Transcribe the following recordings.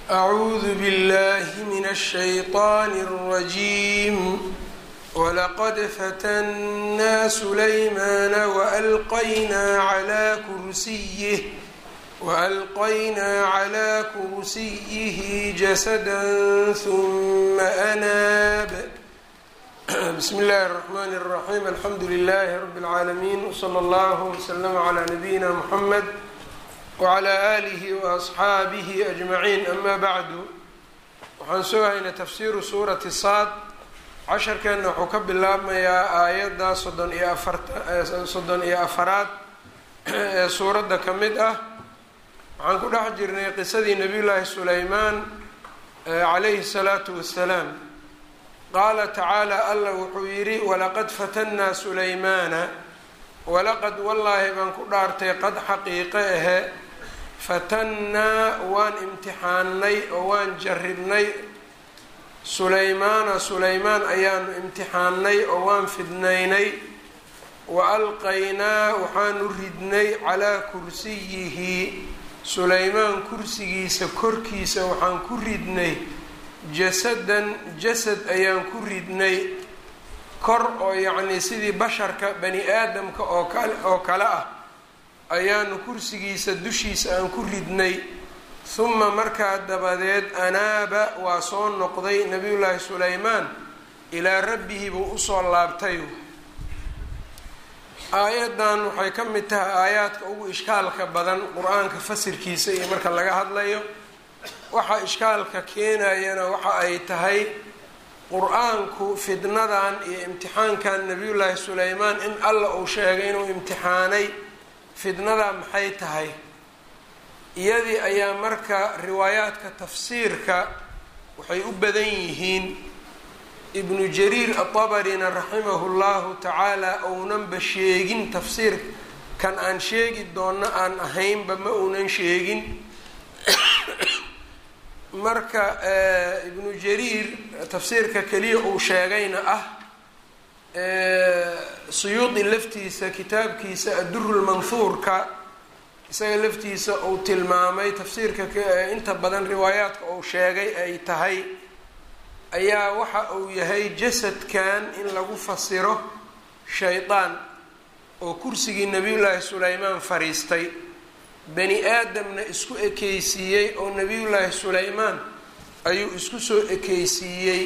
أعوذ بالله من الشيطان الرجيم ولقد فتنا سليمان وألقينا على كرسيه وألقينا على كرسيه جسدا ثم أناب بسم الله الرحمن الرحيم الحمد لله رب العالمين وصلى الله وسلم على نبينا محمد وعلى آله وأصxaabihi أجمaعين أma bعdu waxaan soo haynay tafsiru suurati saad casharkeenna wuxuu ka bilaabmayaa aayadda soddon iyo afarsoddon iyo afaraad ee suuradda ka mid ah waxaan ku dhex jirnay qisadii nabiy llaahi sulaymaan calayhi الsalaatu wasalaam qaala tacaala alla wuxuu yidhi walaqad fatannaa sulaymaana walaqad wallaahi baan ku dhaartay qad xaqiiqe ahe fatannaa waan imtixaannay oo waan jarribnay sulaymaana sulaymaan ayaanu imtixaannay oo waan fidnaynay wa alqaynaa waxaanu ridnay calaa kursiyihi sulaymaan kursigiisa korkiisa waxaan ku ridnay jasadan jasad ayaan ku ridnay kor oo yacnii sidii basharka bani aadamka oo kale oo kale ah ayaanu kursigiisa dushiisa aan ku ridnay huma markaa dabadeed anaaba waa soo noqday nabiyullaahi sulaymaan ilaa rabbihi buu usoo laabtay aayaddan waxay ka mid tahay aayaadka ugu ishkaalka badan qur-aanka fasirkiisa iyo marka laga hadlayo waxa ishkaalka keenayana waxa ay tahay qur-aanku fidnadan iyo imtixaankan nabiyullaahi sulaymaan in alla uu sheegay inuu imtixaanay fidnada maxay tahay iyadii ayaa marka riwaayaadka tafsiirka waxay u badan yihiin ibnu jariir atabarina raximahu llahu tacaala ounanba sheegin tafsiirkan aan sheegi doonno aan ahaynba ma uunan sheegin marka ibnu jariir tafsiirka keliya uu sheegayna ah suyuudi laftiisa kitaabkiisa addurulmanhuurka isaga laftiisa uu tilmaamay tafsiirka inta badan riwaayaadka uu sheegay ay tahay ayaa waxa uu yahay jasadkan in lagu fasiro shaydaan oo kursigii nabiyullaahi sulaymaan fariistay bani aadamna isku ekeysiiyey oo nabiyullaahi sulaymaan ayuu isku soo ekeysiiyey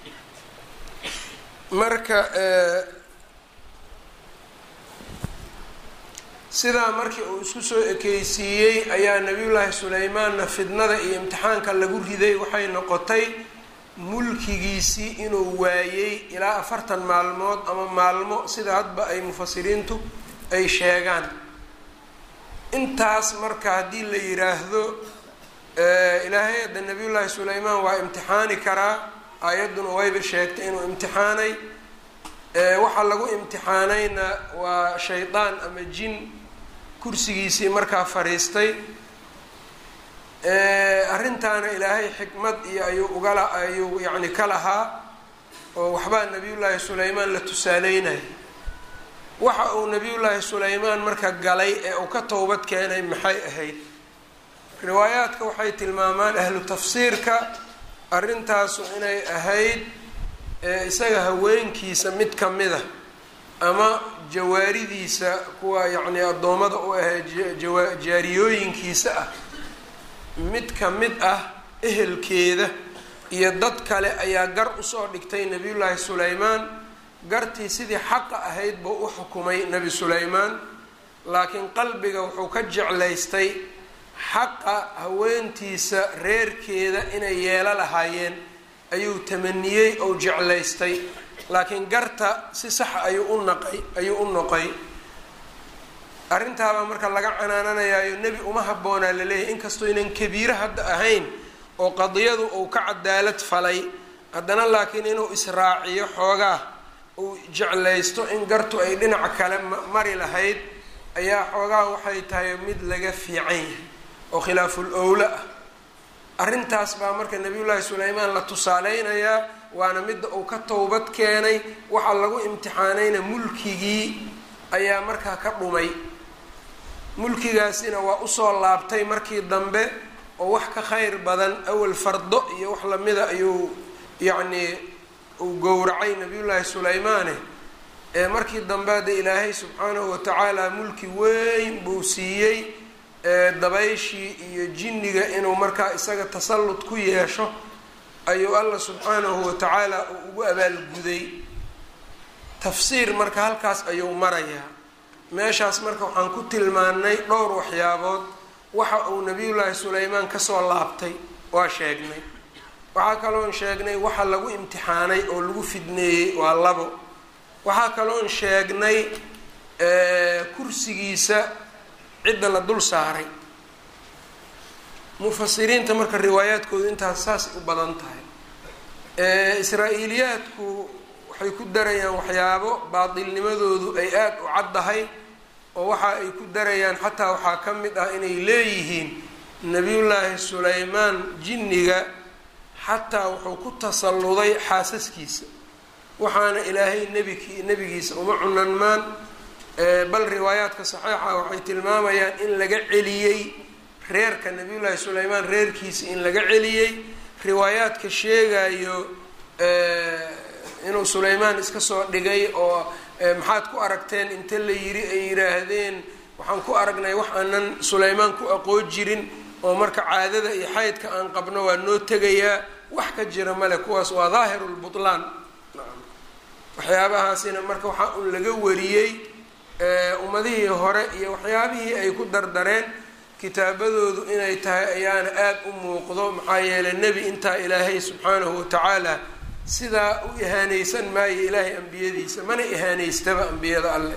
marka sidaa markii uu isku soo ekeysiiyey ayaa nabiyullaahi sulaymaanna fidnada iyo imtixaanka lagu riday waxay noqotay mulkigiisii inuu waayey ilaa afartan maalmood ama maalmo sida hadba ay mufasiriintu ay sheegaan intaas marka haddii la yiraahdo ilaahay hadda nabiyullaahi sulaymaan waa imtixaani karaa aayadduna wayba sheegtay inuu imtixaanay waxaa lagu imtixaanayna waa shaydaan ama jin kursigiisii markaa fariistay arrintaana ilaahay xikmad iyo ayuu ugala ayuu yacni ka lahaa oo waxbaa nabiyullaahi sulaymaan la tusaaleynaya waxa uu nabiyullaahi sulaymaan marka galay ee uu ka towbad keenay maxay ahayd riwaayaadka waxay tilmaamaan ahlu tafsiirka arrintaasu inay ahayd isaga haweenkiisa mid ka mid a ama jawaaridiisa kuwa yacni addoommada u ahee jaariyooyinkiisa ah mid ka mid ah ehelkeeda iyo dad kale ayaa gar usoo dhigtay nabiyullaahi sulaymaan gartii sidii xaqa ahayd buu u xukumay nebi sulaymaan laakiin qalbiga wuxuu ka jeclaystay xaqa haweentiisa reerkeeda inay yeelo lahaayeen ayuu tamaniyey ou jeclaystay laakiin garta si saxa ayuu u naqay ayuu u noqay arrintaabaa marka laga canaananayaayo nebi uma habboonaa laleeyahay inkastoo inan kabiiro hadda ahayn oo qadiyadu uu ka cadaalad falay haddana laakiin inuu israaciyo xoogaa uu jeclaysto in gartu ay dhinac kale mari lahayd ayaa xoogaa waxay tahay mid laga fiican yahay oo khilaaful owla ah arrintaas baa marka nabiyullaahi sulaymaan la tusaaleynayaa waana midda uu ka towbad keenay waxaa lagu imtixaanayna mulkigii ayaa markaa ka dhumay mulkigaasina waa usoo laabtay markii dambe oo wax ka khayr badan awal fardo iyo wax lamida ayuu yacnii uu gowracay nabiyullaahi sulaymaane ee markii dambe de ilaahay subxaanahu watacaala mulki weyn buu siiyey dabayshii iyo jinniga inuu markaa isaga tasallud ku yeesho ayuu allah subxaanahu watacaala uu ugu abaalguday tafsiir marka halkaas ayuu marayaa meeshaas marka waxaan ku tilmaanay dhowr waxyaabood waxa uu nabiyullaahi sulaymaan kasoo laabtay waa sheegnay waxaa kaloon sheegnay waxa lagu imtixaanay oo lagu fidneeyey waa labo waxaa kaloon sheegnay kursigiisa cidda la dul saaray mufasiriinta marka riwaayaadkoodu intaas saasay u badan tahay israa-iiliyaadku waxay ku darayaan waxyaabo baatilnimadoodu ay aada u caddahay oo waxa ay ku darayaan xataa waxaa ka mid ah inay leeyihiin nebiyullaahi sulaymaan jinniga xataa wuxuu ku tasalluday xaasaskiisa waxaana ilaahay nebiki nebigiisa uma cunanmaan bal riwaayaadka saxiixa waxay tilmaamayaan in laga celiyey reerka nabiyullaahi sulaymaan reerkiisa in laga celiyey riwaayaadka sheegayo inuu sulaymaan iska soo dhigay oo maxaad ku aragteen inta la yiri ay yidhaahdeen waxaan ku aragnay wax aanan sulaymaan ku aqoon jirin oo marka caadada iyo xaydka aan qabno waa noo tegayaa wax ka jira male kuwaas waa daahiru lbutlaan waxyaabahaasina marka waxaa un laga wariyey ummadihii hore iyo waxyaabihii ay ku dardareen kitaabadoodu inay tahay ayaana aada u muuqdo maxaa yeelay nebi intaa ilaahay subxaanahu watacaala sidaa u ihaaneysan maayo ilaahay ambiyadiisa mana ihaaneystaba ambiyada alleh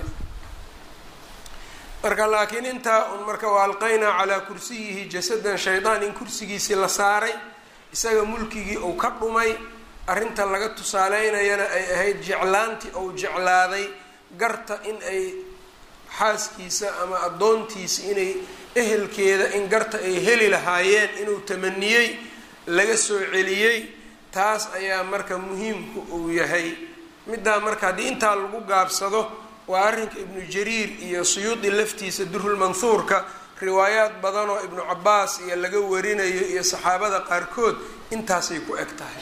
marka laakiin intaa un marka wa alqaynaa calaa kursiyihi jasadan shaydaan in kursigiisii la saaray isaga mulkigii uu ka dhumay arrinta laga tusaaleynayana ay ahayd jeclaantii ou jeclaaday garta in ay xaaskiisa ama addoontiisa inay ehelkeeda in garta ay heli lahaayeen inuu tamaniyey laga soo celiyey taas ayaa marka muhiimku uu yahay middaa marka haddii intaa lagu gaabsado waa arrinka ibnu jariir iyo suyuudi laftiisa durulmanhuurka riwaayaad badan oo ibnu cabaas iyo laga warinayo iyo saxaabada qaarkood intaasay ku eg tahay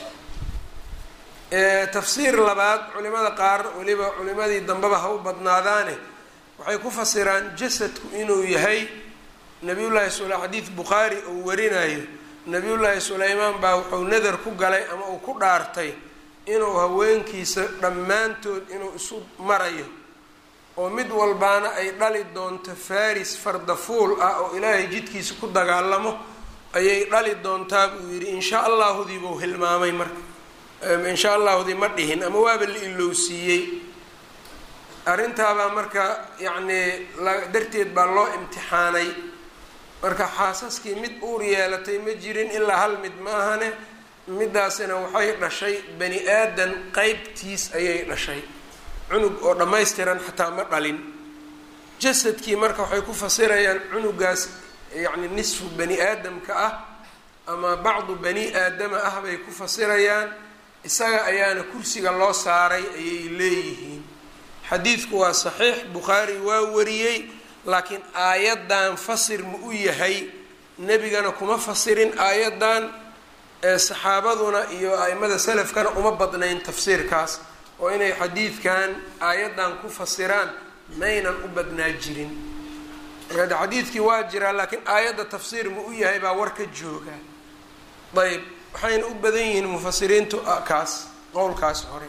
tafsiir labaad culimada qaar weliba culimadii dambeba ha u badnaadaane waxay ku fasiraan jasadku inuu yahay nabiyullaahi sula xadiid bukhaari uu warinayo nabiyullaahi sulaymaan baa wuxuu nadar ku galay ama uu ku dhaartay inuu haweenkiisa dhammaantood inuu isu marayo oo mid walbaana ay dhali doonto faris fardafuul ah oo ilaahay jidkiisa ku dagaalamo ayay dhali doontaa buu yidhi insha allaahudii buu hilmaamay marka insha allaahudii ma dhihin ama waaba la ilowsiiyey arrintaabaa marka yacnii darteed baa loo imtixaanay marka xaasaskii mid uur yeelatay ma jirin ilaa hal mid ma ahane midaasina waxay dhashay bani aadan qeybtiis ayay dhashay cunug oo dhammaystiran xataa ma dhalin jasadkii marka waxay ku fasirayaan cunugaas yacni nisfu bani aadamka ah ama bacdu bani aadama ah bay ku fasirayaan isaga ayaana kursiga loo saaray ayay leeyihiin xadiidku waa saxiix bukhaari waa wariyey laakiin aayaddan fasir ma u yahay nebigana kuma fasirin aayaddan saxaabaduna iyo a-imada salafkana uma badnayn tafsiirkaas oo inay xadiidkan aayaddan ku fasiraan maynan u badnaa jirin marka xadiidkii waa jiraa laakiin aayadda tafsiir ma u yahay baa war ka jooga ayb waxayna u badan yihiin mufasiriintu kaas qowlkaas hore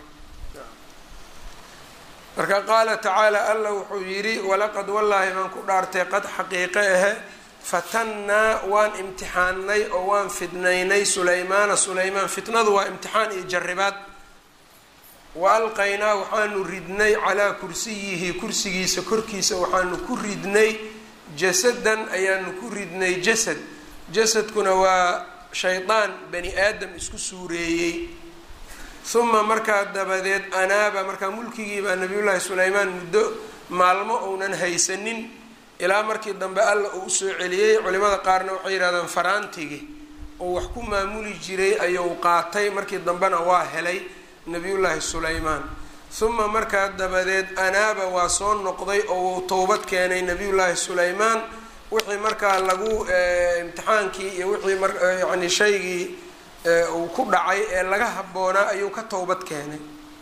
marka qaala tacaala alla wuxuu yidhi walaqad wallaahi baan ku dhaartay qad xaqiiqe ahe fatannaa waan imtixaannay oo waan fidnaynay sulaymaana sulaymaan fitnadu waa imtixaan iyo jarribaad wa alqaynaa waxaanu ridnay calaa kursiyihi kursigiisa korkiisa waxaanu ku ridnay jasadan ayaanu ku ridnay jasad jasadkuna waa shaydaan bani aadam isku suureeyey uma markaa dabadeed anaaba markaa mulkigii baa nabiyullaahi sulaymaan muddo maalmo uunan haysanin ilaa markii dambe alla uu usoo celiyey culimada qaarna waxay yidhahdaan faraantigii oo wax ku maamuli jiray ayuu qaatay markii dambena waa helay nabiyullaahi sulaymaan uma markaa dabadeed anaaba waa soo noqday oo uu towbad keenay nabiyullaahi sulaymaan wixii markaa lagu imtixaankii iyo wixii mar yacni shaygii uu ku dhacay ee laga habboonaa ayuu ka towbad keenay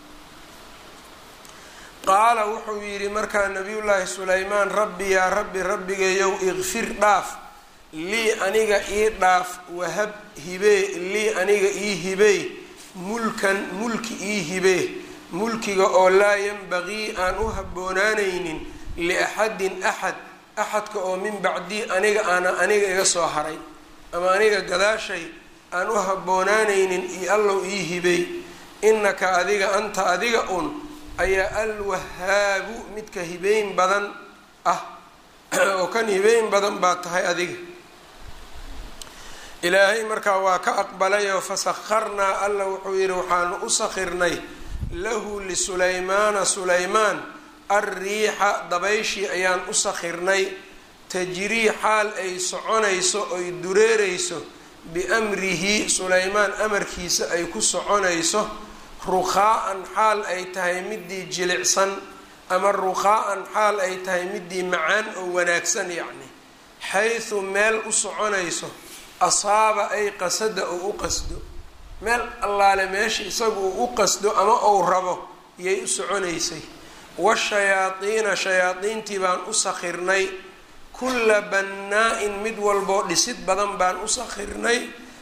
qaala wuxuu yidhi markaa nabiyullaahi sulaymaan rabbi yaa rabbi rabbigayow ikfir dhaaf lii aniga ii dhaaf wahab hibee lii aniga ii hibey mulkan mulki ii hibee mulkiga oo laa yanbagii aan u habboonaanaynin liaxadin axad axadka oo min bacdii aniga aana aniga iga soo haray ama aniga gadaashay aan u habboonaanaynin io allow ii hibey innaka adiga anta adiga un ayaa alwahaabu midka hibeyn badan ah oo kan hibeyn badan baa tahay adiga ilaahay markaa waa ka aqbalayoo fasakharnaa alla wuxuu yidhi waxaanu u sakhirnay lahu lisulaymaana sulaymaan alriixa dabayshii ayaan u sakhirnay tajrii xaal ay soconayso oy dureereyso biamrihi sulaymaan amarkiisa ay ku soconayso ruqaa-an xaal ay tahay midii jilicsan ama ruqaa-an xaal ay tahay midii macaan oo wanaagsan yacni xaysu meel u soconayso asaaba ay qasada oo u qasdo meel allaale meesha isagu uu u qasdo ama ou rabo iyay u soconaysay washayaadiina shayaadiintii baan u sakhirnay kulla bannaa-in mid walboo dhisid badan baan u sakhirnay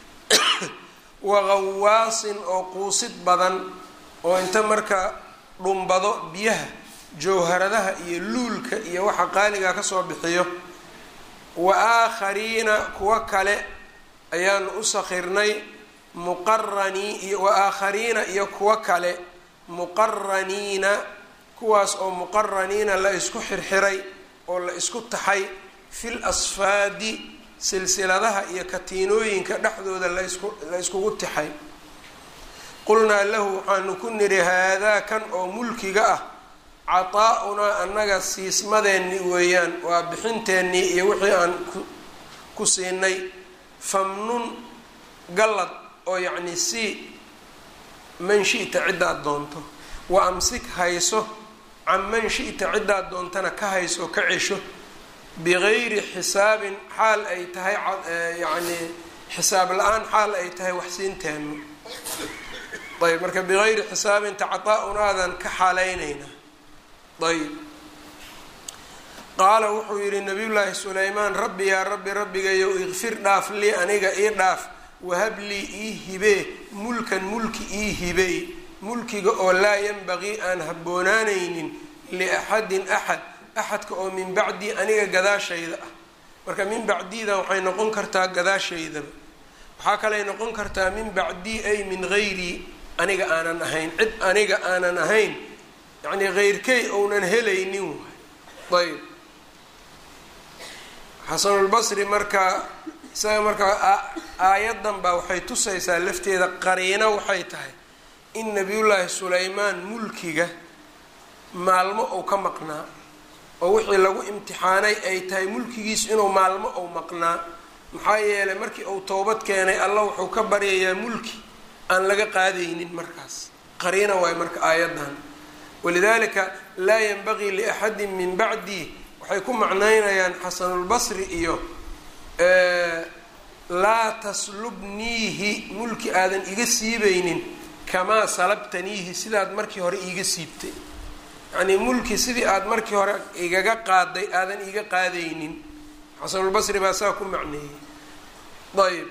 waqawaasin oo quusid badan oo inta marka dhumbado biyaha jawharadaha iyo luulka iyo waxa qaaligaa kasoo bixiyo wa aakhariina kuwa kale ayaanu u sakhirnay muqaranii iyo wa aakhariina iyo kuwa kale muqaraniina kuwaas oo muqaraniina la isku xirxiray oo la isku taxay fil asfaadi silsiladaha iyo katiinooyinka dhexdooda laisku la iskugu tixay qulnaa lahu waxaanu ku nidhi haadaa kan oo mulkiga ah cataa-unaa annaga siismadeenni weeyaan waa bixinteennii iyo wixii aan ku siinay famnun gallad oo yacni sii man shi-ta ciddaad doonto wa amsik hayso can man shi-ta ciddaad doontana ka hayso ka cesho bigayri xisaabin xaal ay tahay yacni xisaab la-aan xaal ay tahay waxsiinteenno ayb marka bigayri xisaabin tacataa-unaadan ka xaaleynayna ayb qaala wuxuu yidhi nabiyullaahi sulaymaan rabbi yaa rabbi rabbigayow ikfir dhaaf lii aniga ii dhaaf wahab lii ii hibee mulkan mulki ii hibey mulkiga oo laa yanbagii aan habboonaanaynin liaxadin axad axadka oo min bacdii aniga gadaashayda ah marka min bacdiidan waxay noqon kartaa gadaashaydaba waxaa kaley noqon kartaa min bacdii ay min gayrii aniga aanan ahayn cid aniga aanan ahayn yacnii heyrkey ounan helaynin waay ayb xasanulbasri marka isaga markaa aayaddan baa waxay tusaysaa lafteeda qariino waxay tahay in nabiyullaahi sulaymaan mulkiga maalmo ou ka maqnaa oo wixii lagu imtixaanay ay tahay mulkigiisu inuu maalmo ou maqnaa maxaa yeelay markii uu towbad keenay alla wuxuu ka baryayaa mulki aan laga qaadaynin markaas qariina waayo marka aayaddan walidaalika laa yanbagii liaxadin min bacdii waxay ku macnaynayaan xasanulbasri iyo laa taslubniihi mulki aadan iga siibaynin kamaa salabtaniihi sidaad markii hore iiga siibtay yacnii mulki sidii aada markii hore igaga qaaday aadan iga qaadaynin xasanulbasri baa saa ku macneeyey ayb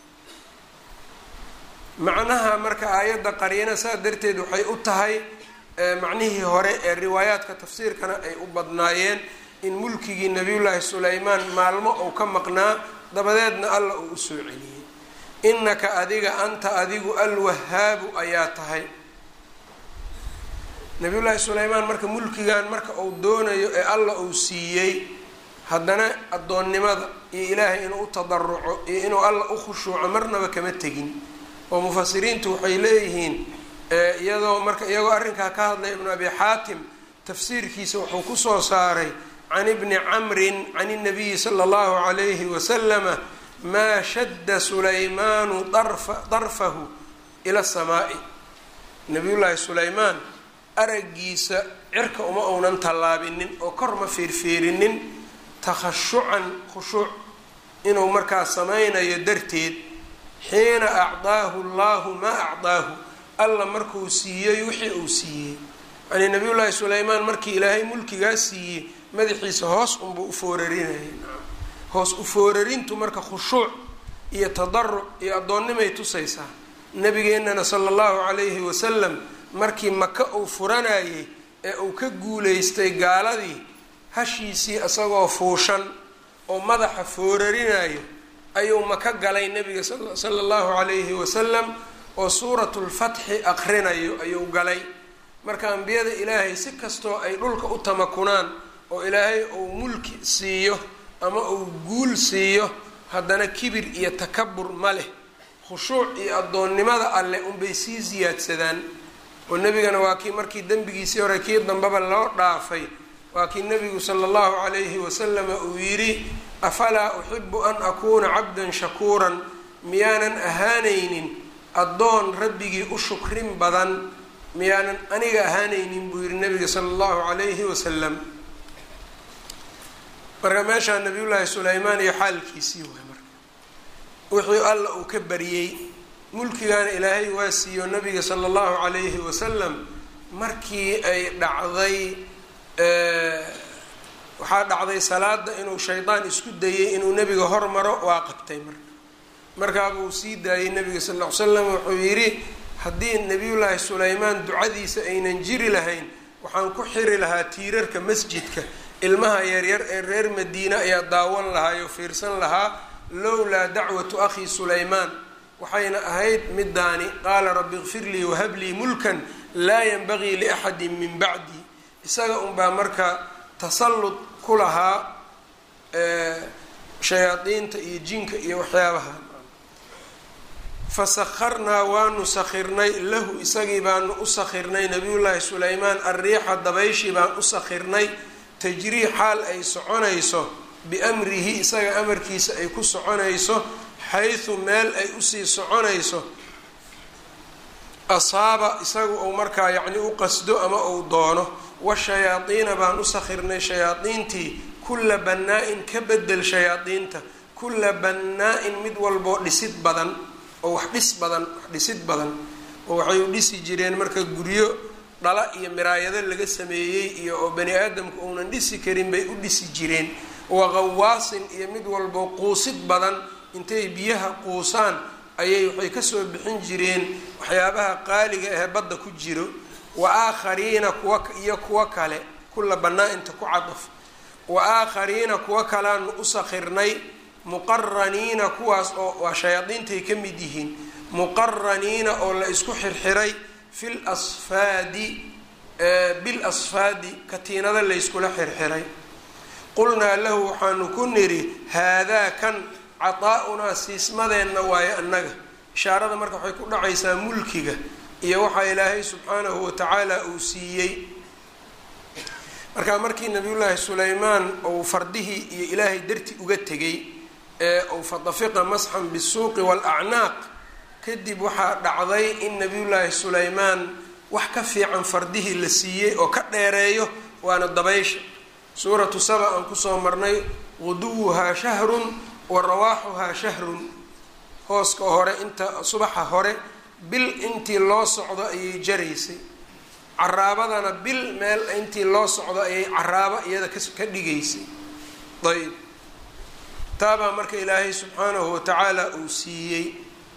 macnaha marka aayadda qariina saa darteed waxay u tahay macnihii hore ee riwaayaadka tafsiirkana ay u badnaayeen in mulkigii nabiyullaahi sulaymaan maalmo uu ka maqnaa dabadeedna alla uu usoo celiyey innaka adiga anta adigu alwahaabu ayaa tahay nabiyullaahi sulaymaan marka mulkigan marka uu doonayo ee alla uu siiyey haddana addoonnimada iyo ilaahay inuu u tadaruco iyo inuu alla u khushuuco marnaba kama tegin oo mufasiriintu waxay leeyihiin iyadoo marka iyagoo arrinkaa ka hadlaya ibnu abi xaatim tafsiirkiisa wuxuu kusoo saaray can ibni camrin can اnabiyi sala اllahu calayhi wasalama maa shadda sulaymaanu darfahu ila asamaa'i nabiyullaahi sulaymaan araggiisa cirka uma uunan tallaabinin oo kor ma fiirfiirinin takhashucan khushuuc inuu markaa samaynayo darteed xiina acdaahu allahu maa acdaahu alla markuu siiyey wixii uu siiyey yacnii nabiyullaahi sulaymaan markii ilaahay mulkigaa siiyey madaxiisa hoos unbuu u foorarinayay hoos u foorarintu marka khushuuc iyo tadaruc iyo addoonnimay tusaysaa nabigeennana sala allahu calayhi wasalam markii maka uu furanayay ee uu ka guulaystay gaaladii hashiisii isagoo fuushan oo madaxa foorarinayo ayuu maka galay nabiga sala allahu calayhi wasalam oo suuratulfatxi aqrinayo ayuu galay marka ambiyada ilaahay si kastoo ay dhulka u tamakunaan oo ilaahay uu mulki siiyo ama uu guul siiyo haddana kibir iyo takabur ma leh khushuuc iyo addoonnimada alleh unbay sii siyaadsadaan oo nebigana waa kii markii dembigiisii hore kii dambeba loo dhaafay waa kii nebigu sala allahu calayhi wasalama uu yidhi afalaa uxibu an akuuna cabdan shakuuran miyaanan ahaanaynin addoon rabbigii u shukrin badan miyaanan aniga ahaanaynin buu yihi nabiga sala allahu calayhi wasalam marka meeshaa nabiyullaahi sulaymaan iyo xaalkiisii waay marka wixii alla uu ka bariyey mulkigaana ilaahay waa siiyo nabiga sala allahu calayhi wasalam markii ay dhacday waxaa dhacday salaada inuu shaydaan isku dayay inuu nebiga hormaro waa qabtay marka markaabuu sii daayey nabiga sal ll ly slam wuxuu yidhi haddii nabiyullaahi sulaymaan ducadiisa aynan jiri lahayn waxaan ku xiri lahaa tiirarka masjidka ilmaha yaryar ee reer madiine ayaa daawan lahaa oo fiirsan lahaa lowlaa dacwatu akhii sulaymaan waxayna ahayd midaani qaala rabbi ikfir lii wahab lii mulkan laa yanbagii liaxadin min bacdi isaga unbaa marka tasallud ku lahaa shayaadiinta iyo jinka iyo waxyaabaha fasakharnaa waanu sakhirnay lahu isagii baanu u sakhirnay nabiyullaahi sulaymaan arriixa dabayshii baan u sakhirnay tajrii xaal ay soconayso biamrihi isaga amarkiisa ay ku soconayso xaysu meel ay usii soconayso asaaba isaga uu markaa yacni u qasdo ama uu doono washayaadiina baan u sakhirnay shayaadiintii kulla bannaa-in ka bedel shayaadiinta kulla bannaa-in mid walboo dhisid badan oo wax dhis badan wax dhisid badan oo waxay u dhisi jireen marka guryo dhala iyo miraayado laga sameeyey iyo oo bani aadamku uunan dhisi karin bay u dhisi jireen waqawaasin iyo mid walboo quusid badan intay biyaha quusaan ayay waxay kasoo bixin jireen waxyaabaha qaaliga ahee badda ku jiro wa aakhariina kuwa iyo kuwo kale kulla bannaa-inta ku cadaf wa aakhariina kuwo kalaanu u sakhirnay muqaraniina kuwaas oo waa shayaadiintay ka mid yihiin muqaraniina oo la isku xirxiray fil asfaadi bil asfaadi katiinada layskula xirxiray qulnaa lahu waxaanu ku nidhi haadaa kan cataa-unaa siismadeenna waayo annaga ishaarada marka waxay ku dhacaysaa mulkiga iyo waxaa ilaahay subxaanahu watacaala uu siiyey marka markii nabiyullaahi sulaymaan uu fardihii iyo ilaahay darti uga tegay ee uu fadafiqa masxan bisuuqi waalacnaaq kadib waxaa dhacday in nabiyullaahi sulaymaan wax ka fiican fardihii la siiyey oo ka dheereeyo waana dabaysha suuratu saba aan kusoo marnay guduwuhaa shahrun wa rawaaxuhaa shahrun hooska hore inta subaxa hore bil intii loo socdo ayay jaraysay caraabadana bil meel intii loo socdo ayay caraabo iyada ka dhigaysay ayb taabaa marka ilaahay subxaanahu watacaala uu siiyey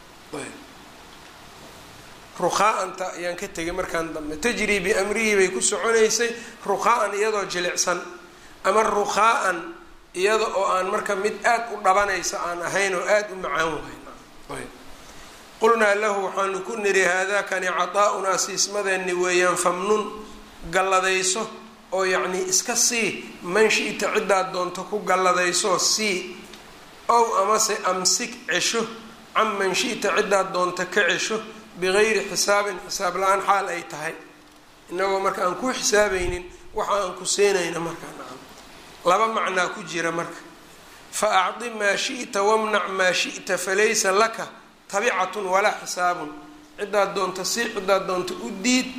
ruqaa-anta ayaan ka tegay markaan dambe tajrii biamrihi bay ku soconaysay ruqaa-an iyadoo jilicsan ama ruqaa-an iyada oo aan marka mid aada u dhabanaysa aan ahayn oo aada u macaan wahayn qulnaa lahu waxaanu ku niri haadaakani cataa-unaa siismadeenni weeyaan famnun galladayso oo yacnii iska sii man shi-ta ciddaad doonto ku galladayso sii ow amase amsik cesho can man shi-ta ciddaad doonto ka cesho bigayri xisaabin xisaab la-aan xaal ay tahay inagoo marka aan ku xisaabaynin waxa aan ku seenayna markaa nacam laba macnaa ku jira marka fa acdi maa shi'ta wamnac maa shi'ta falaysa laka tabicatun walaa xisaabun ciddaad doonto si ciddaad doonto u diid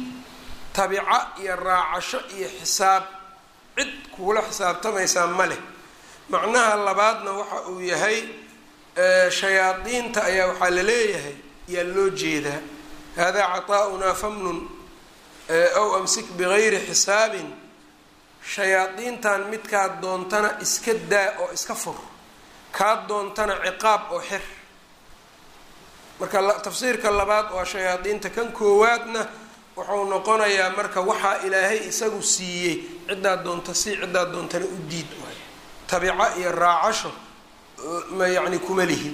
tabica iyo raacasho iyo xisaab cid kuula xisaabtamaysaa ma leh macnaha labaadna waxa uu yahay shayaadiinta ayaa waxaa la leeyahay yaa loo jeedaa haadaa caطaa'unaa famnun aw amsik bigayri xisaabin shayaadiintan midkaad doontana iska daa oo iska fur kaad doontana ciqaab oo xir marka tafsiirka labaad waa shayaadiinta kan koowaadna wuxuu noqonayaa marka waxaa ilaahay isagu siiyey ciddaad doonta si ciddaad doontana u diid waayo tabico iyo raacasho ma yacni kuma lihin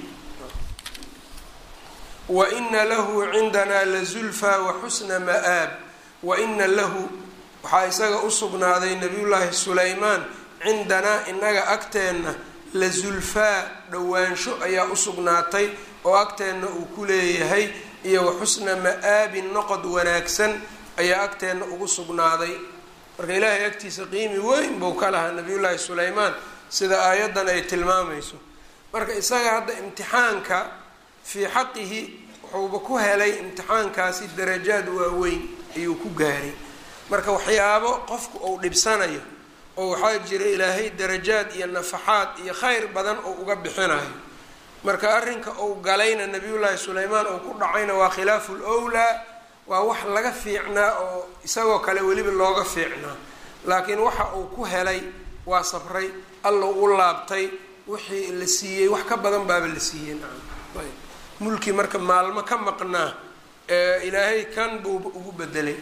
wa ina lahu cindanaa lazulfaa wa xusna ma'aab wa ina lahu waxaa isaga u sugnaaday nabiyullaahi sulaymaan cindanaa inaga agteenna la zulfaa dhowaansho ayaa u sugnaatay oo agteenna uu ku leeyahay iyo wa xusna ma-aabin noqod wanaagsan ayaa agteenna ugu sugnaaday marka ilaahay agtiisa qiimi weyn buu ka lahaa nabiyullaahi sulaymaan sida aayaddan ay tilmaamayso marka isaga hadda imtixaanka fii xaqihi wuxuuba ku helay imtixaankaasi darajaad waaweyn ayuu ku gaaray marka waxyaabo qofku uu dhibsanayo oo waxaa jira ilaahay darajaad iyo nafaxaad iyo khayr badan oo uga bixinayo marka arrinka uu galayna nabiyullaahi sulaymaan uu ku dhacayna waa khilaafu lwlaa waa wax laga fiicnaa oo isagoo kale weliba looga fiicnaa laakiin waxa uu ku helay waa sabray alla u laabtay wixii la siiyey wax ka badan baaba la siiyey mulki marka maalmo ka maqnaa ee ilaahay kan buu ugu bedelay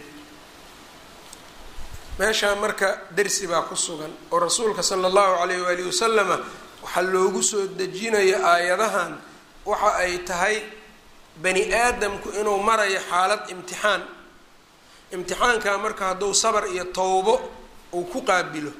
meeshaa marka dersi baa ku sugan oo rasuulka sala allahu calayh waalihi wasalama waxaa loogu soo dejinayo aayadahan waxa ay tahay bani aadamku inuu marayo xaalad imtixaan imtixaankaa marka hadduu sabar iyo towbo uu ku qaabilo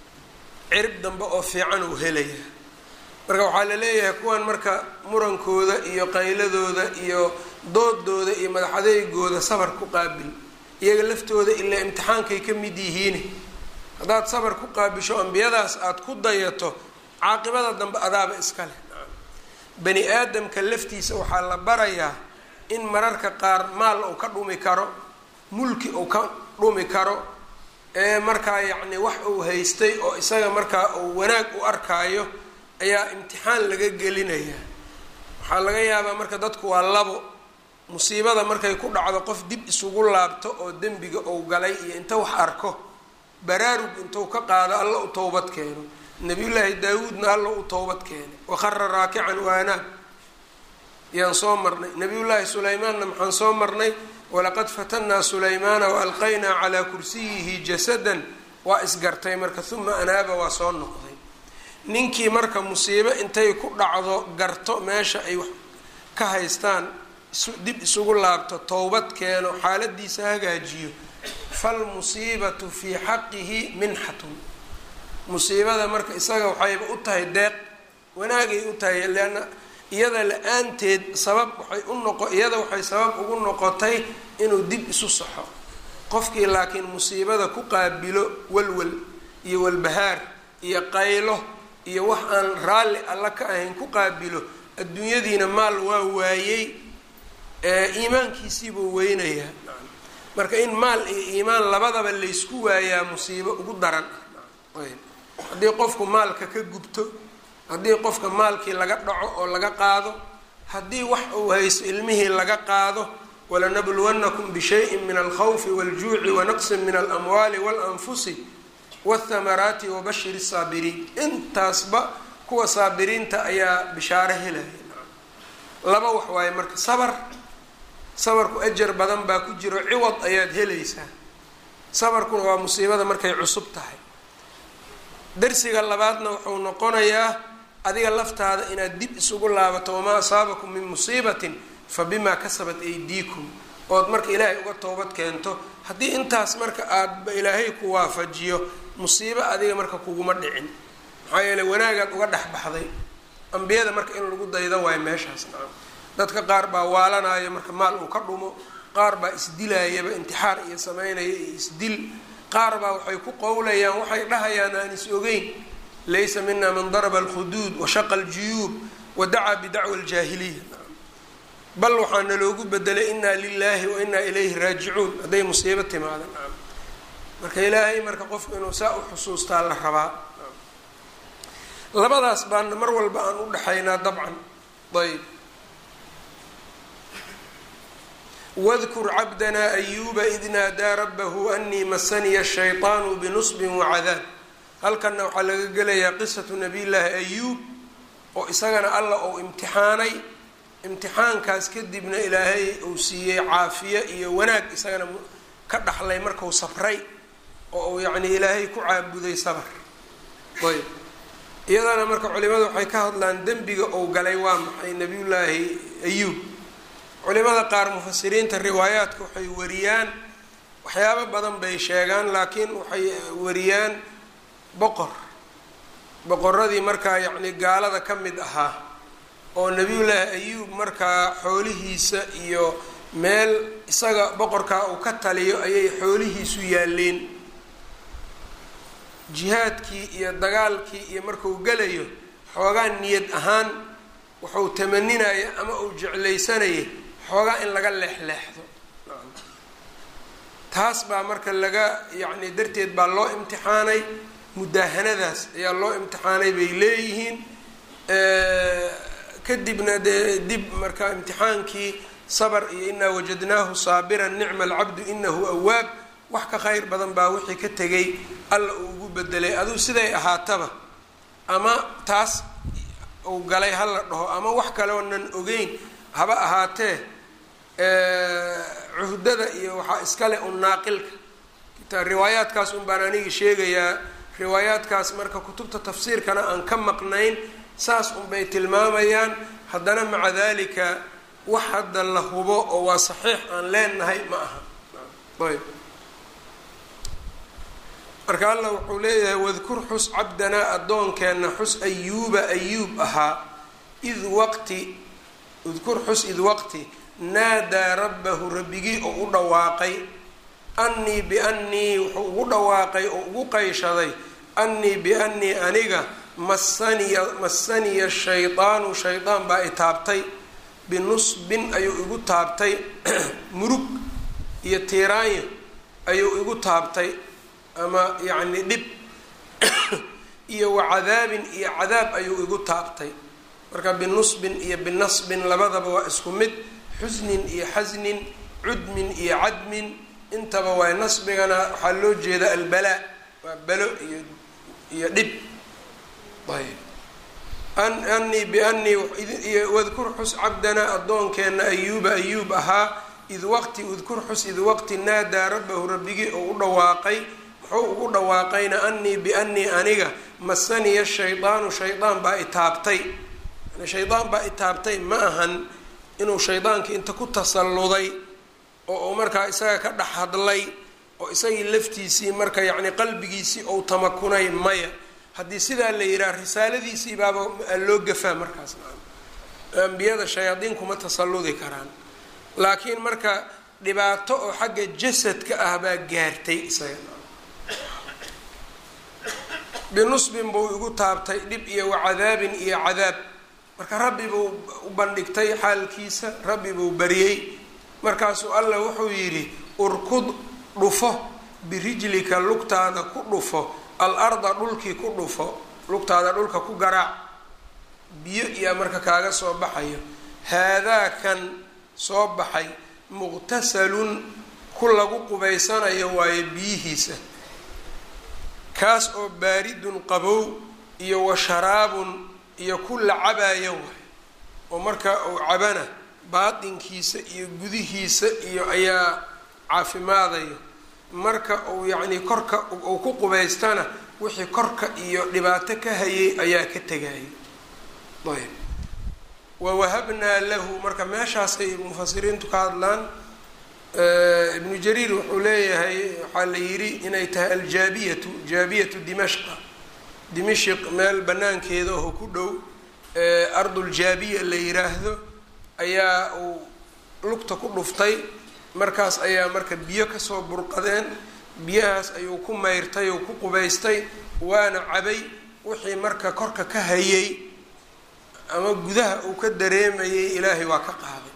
cirib dambe oo fiican uu helaya marka waxaa la leeyahay kuwan marka murankooda iyo qayladooda iyo doodooda iyo madaxadeygooda sabar ku qaabil iyaga laftooda ilaa imtixaankay ka mid yihiin haddaad sabar ku qaabisho ambiyadaas aada ku dayato caaqibada dambe adaaba iska leh bani aadamka laftiisa waxaa la barayaa in mararka qaar maal uu ka dhumi karo mulki uu ka dhumi karo ee markaa yacni wax uu haystay oo isaga markaa uu wanaag u arkaayo ayaa imtixaan laga gelinayaa waxaa laga yaabaa marka dadku waa labo musiibada markay ku dhacdo qof dib isugu laabto oo dembiga uu galay iyo inta wax arko baraarug intuu ka qaado alla u towbad keeno nabiyullaahi daawuudna alla u towbad keenay waqara raakican waanaab yaan soo marnay nabiyullaahi sulaymaanna maxaan soo marnay walaqad fatannaa sulaymaana waalqaynaa calaa kursiyihi jasadan waa isgartay marka uma anaaba waa soo noqday ninkii marka musiibo intay ku dhacdo garto meesha ay wax ka haystaan dib isugu laabto towbad keeno xaaladiisa hagaajiyo falmusiibatu fii xaqihi minxatun musiibada marka isaga waxayba u tahay deeq wanaagay u tahay leanna iyada la-aanteed sabab waxay u noqo iyada waxay sabab ugu noqotay inuu dib isu saxo qofkii laakiin musiibada ku qaabilo walwal iyo walbahaar iyo qaylo iyo wax aan raalli alla ka ahayn ku qaabilo adduunyadiina maal waa waayey iimaankiisiibuu weynayaa marka in maal iyo iimaan labadaba laysku waayaa musiibo ugu daran haddii qofku maalka ka gubto haddii qofka maalkii laga dhaco oo laga qaado haddii wax uu haysto ilmihii laga qaado walanabluwannakum bishayin min alkhawfi waljuuci wanaqsin min alamwaali walanfusi wathamaraati wabashir saabiriin intaasba kuwa saabiriinta ayaa bishaaro helaya laba wax waaye marka sabar sabarku ajar badan baa ku jiro ciwad ayaad helaysaa sabarkuna waa musiibada markay cusub tahay darsiga labaadna wuxuu noqonayaa adiga laftaada inaad dib isugu laabato wamaa asaabakum min musiibatin fa bimaa kasabat aydiikum ood marka ilaahay uga toobad keento haddii intaas marka aadba ilaahay ku waafajiyo musiibo adiga marka kuguma dhicin maxaa yeele wanaagaad uga dhex baxday ambiyada marka in lagu daydo waayo meeshaas nacam dadka qaar baa waalanaayo marka maal uu ka dhumo qaar baa isdilaayaba intixaar iyo sameynaya iyo isdil qaar baa waxay ku qowlayaan waxay dhahayaan aan is ogeyn laysa mina man daraba alkhuduud washaqa aljuyuub wadacaa bidacwa aljaahiliya bal waxaa naloogu bedelay inaa lilaahi wa inaa ilayhi raajicuun hadday musiibo timaada nacam marka ilaahay marka qofku inuu saa u xusuustaa la rabaa labadaas baana mar walba aan u dhexaynaa dabcan ayb wadkur cabdanaa ayuuba id naadaa rabbahu anii masaniya shayطaanu binusbin wacadaab halkanna waxaa laga gelayaa qisatu nabiy llaahi ayuub oo isagana alla uu imtixaanay imtixaankaas kadibna ilaahay uu siiyey caafiye iyo wanaag isagana ka dhaxlay marku sabray oo uu yacni ilaahay ku caabuday sabr ayb iyadana marka culimadu waxay ka hadlaan dembiga uu galay waa maxay nabiyullaahi ayuub culimada qaar mufasiriinta riwaayaadka waxay wariyaan waxyaabo badan bay sheegaan laakiin waxay wariyaan boqor boqoradii markaa yacni gaalada ka mid ahaa oo nabiyullaahi ayuub markaa xoolihiisa iyo meel isaga boqorkaa uu ka taliyo ayay xoolihiisu yaaleen jihaadkii iyo dagaalkii iyo markuu gelayo xoogaa niyad ahaan wuxuu tamaninaya ama uu jeclaysanayay xoogaa in laga leexleexdo taas baa marka laga yacni darteed baa loo imtixaanay mudaahanadaas ayaa loo imtixaanay bay leeyihiin kadibna dee dib marka imtixaankii sabr iyo inaa wajadnaahu saabiran nicma alcabdu inahu awaab wax ka khayr badan baa wixii ka tegay alla uu ugu bedelay aduu siday ahaataba ama taas uu galay ha la dhaho ama wax kale oonan ogeyn haba ahaatee cuhdada iyo waxaa iskale un naaqilka riwaayaadkaas un baan anigi sheegayaa riwaayaadkaas marka kutubta tafsiirkana aan ka maqnayn saas unbay tilmaamayaan haddana maca dalika wax hadda la hubo oo waa saxiix aan leenahay ma aha ayb marka allah wuxuu leeyahay wadkur xus cabdanaa addoonkeenna xus ayuuba ayuub ahaa id waqti udkur xus id waqti naadaa rabbahu rabbigii oo u dhawaaqay annii biannii wuxuu ugu dhawaaqay oo ugu qayshaday annii biannii aniga masaniya masaniya shaydaanu shaydaan baa i taabtay binusbin ayuu igu taabtay murug iyo tiiraanyo ayuu igu taabtay ama yacni dhib iyo wacadaabin iyo cadaab ayuu igu taabtay marka binusbin iyo binasbin labadaba waa isku mid xusnin iyo xasnin cudmin iyo cadmin intaba waay nasbigana waxaa loo jeeda albalaa waa balo iyo iyo dhib ayb anii bianii wadkur xus cabdanaa addoonkeenna ayuuba ayuub ahaa id waqti udkur xus id waqti naadaa rabbahu rabbigii oo u dhawaaqay muxuu ugu dhawaaqayna anii bianii aniga masaniya shaydaanu shaydaan baa itaabtay yani shaydaan baa itaabtay ma ahan inuu shaydaankii inta ku tasalluday oo uu markaa isaga ka dhex hadlay oo isagii laftiisii marka yacni qalbigiisii ou tamakunay maya haddii sidaa la yidhaha risaaladiisii baaba loo gafaa markaas ambiyada shayaadiin kuma tasalludi karaan laakiin marka dhibaato oo xagga jasadka ah baa gaartay isaga binusbin buu igu taabtay dhib iyo wacadaabin iyo cadaab marka rabbi buu u bandhigtay xaalkiisa rabbi buu bariyey markaasuu allah wuxuu yidhi urkud dhufo birijlika lugtaada ku dhufo al arda dhulkii ku dhufo lugtaada dhulka ku garaac biyo iyaa marka kaaga soo baxayo haadaa kan soo baxay muqtasalun ku lagu qubaysanayo waayo biyihiisa kaas oo baaridun qabow iyo wa sharaabun iyo ku la cabaayo waay oo marka uu cabana baatinkiisa iyo gudihiisa iyo ayaa caafimaadayo marka uu yacnii korka uu ku qubaystana wixii korka iyo dhibaato ka hayay ayaa ka tegayay ayb wawahabnaa lahu marka meeshaasay mufasiriintu ka hadlaan ibnu jariir wuxuu leeyahay waxaa la yidhi inay tahay aljaabiyatu jaabiyatu dimashqa dimashq meel banaankeeda oo ku dhow arduljaabiya la yiraahdo ayaa uu lugta ku dhuftay markaas ayaa marka biyo kasoo burqadeen biyahaas ayuu ku mayrtay oo ku qubaystay waana cabay wixii marka korka ka hayay ama gudaha uu ka dareemayay ilaahay waa ka qaaday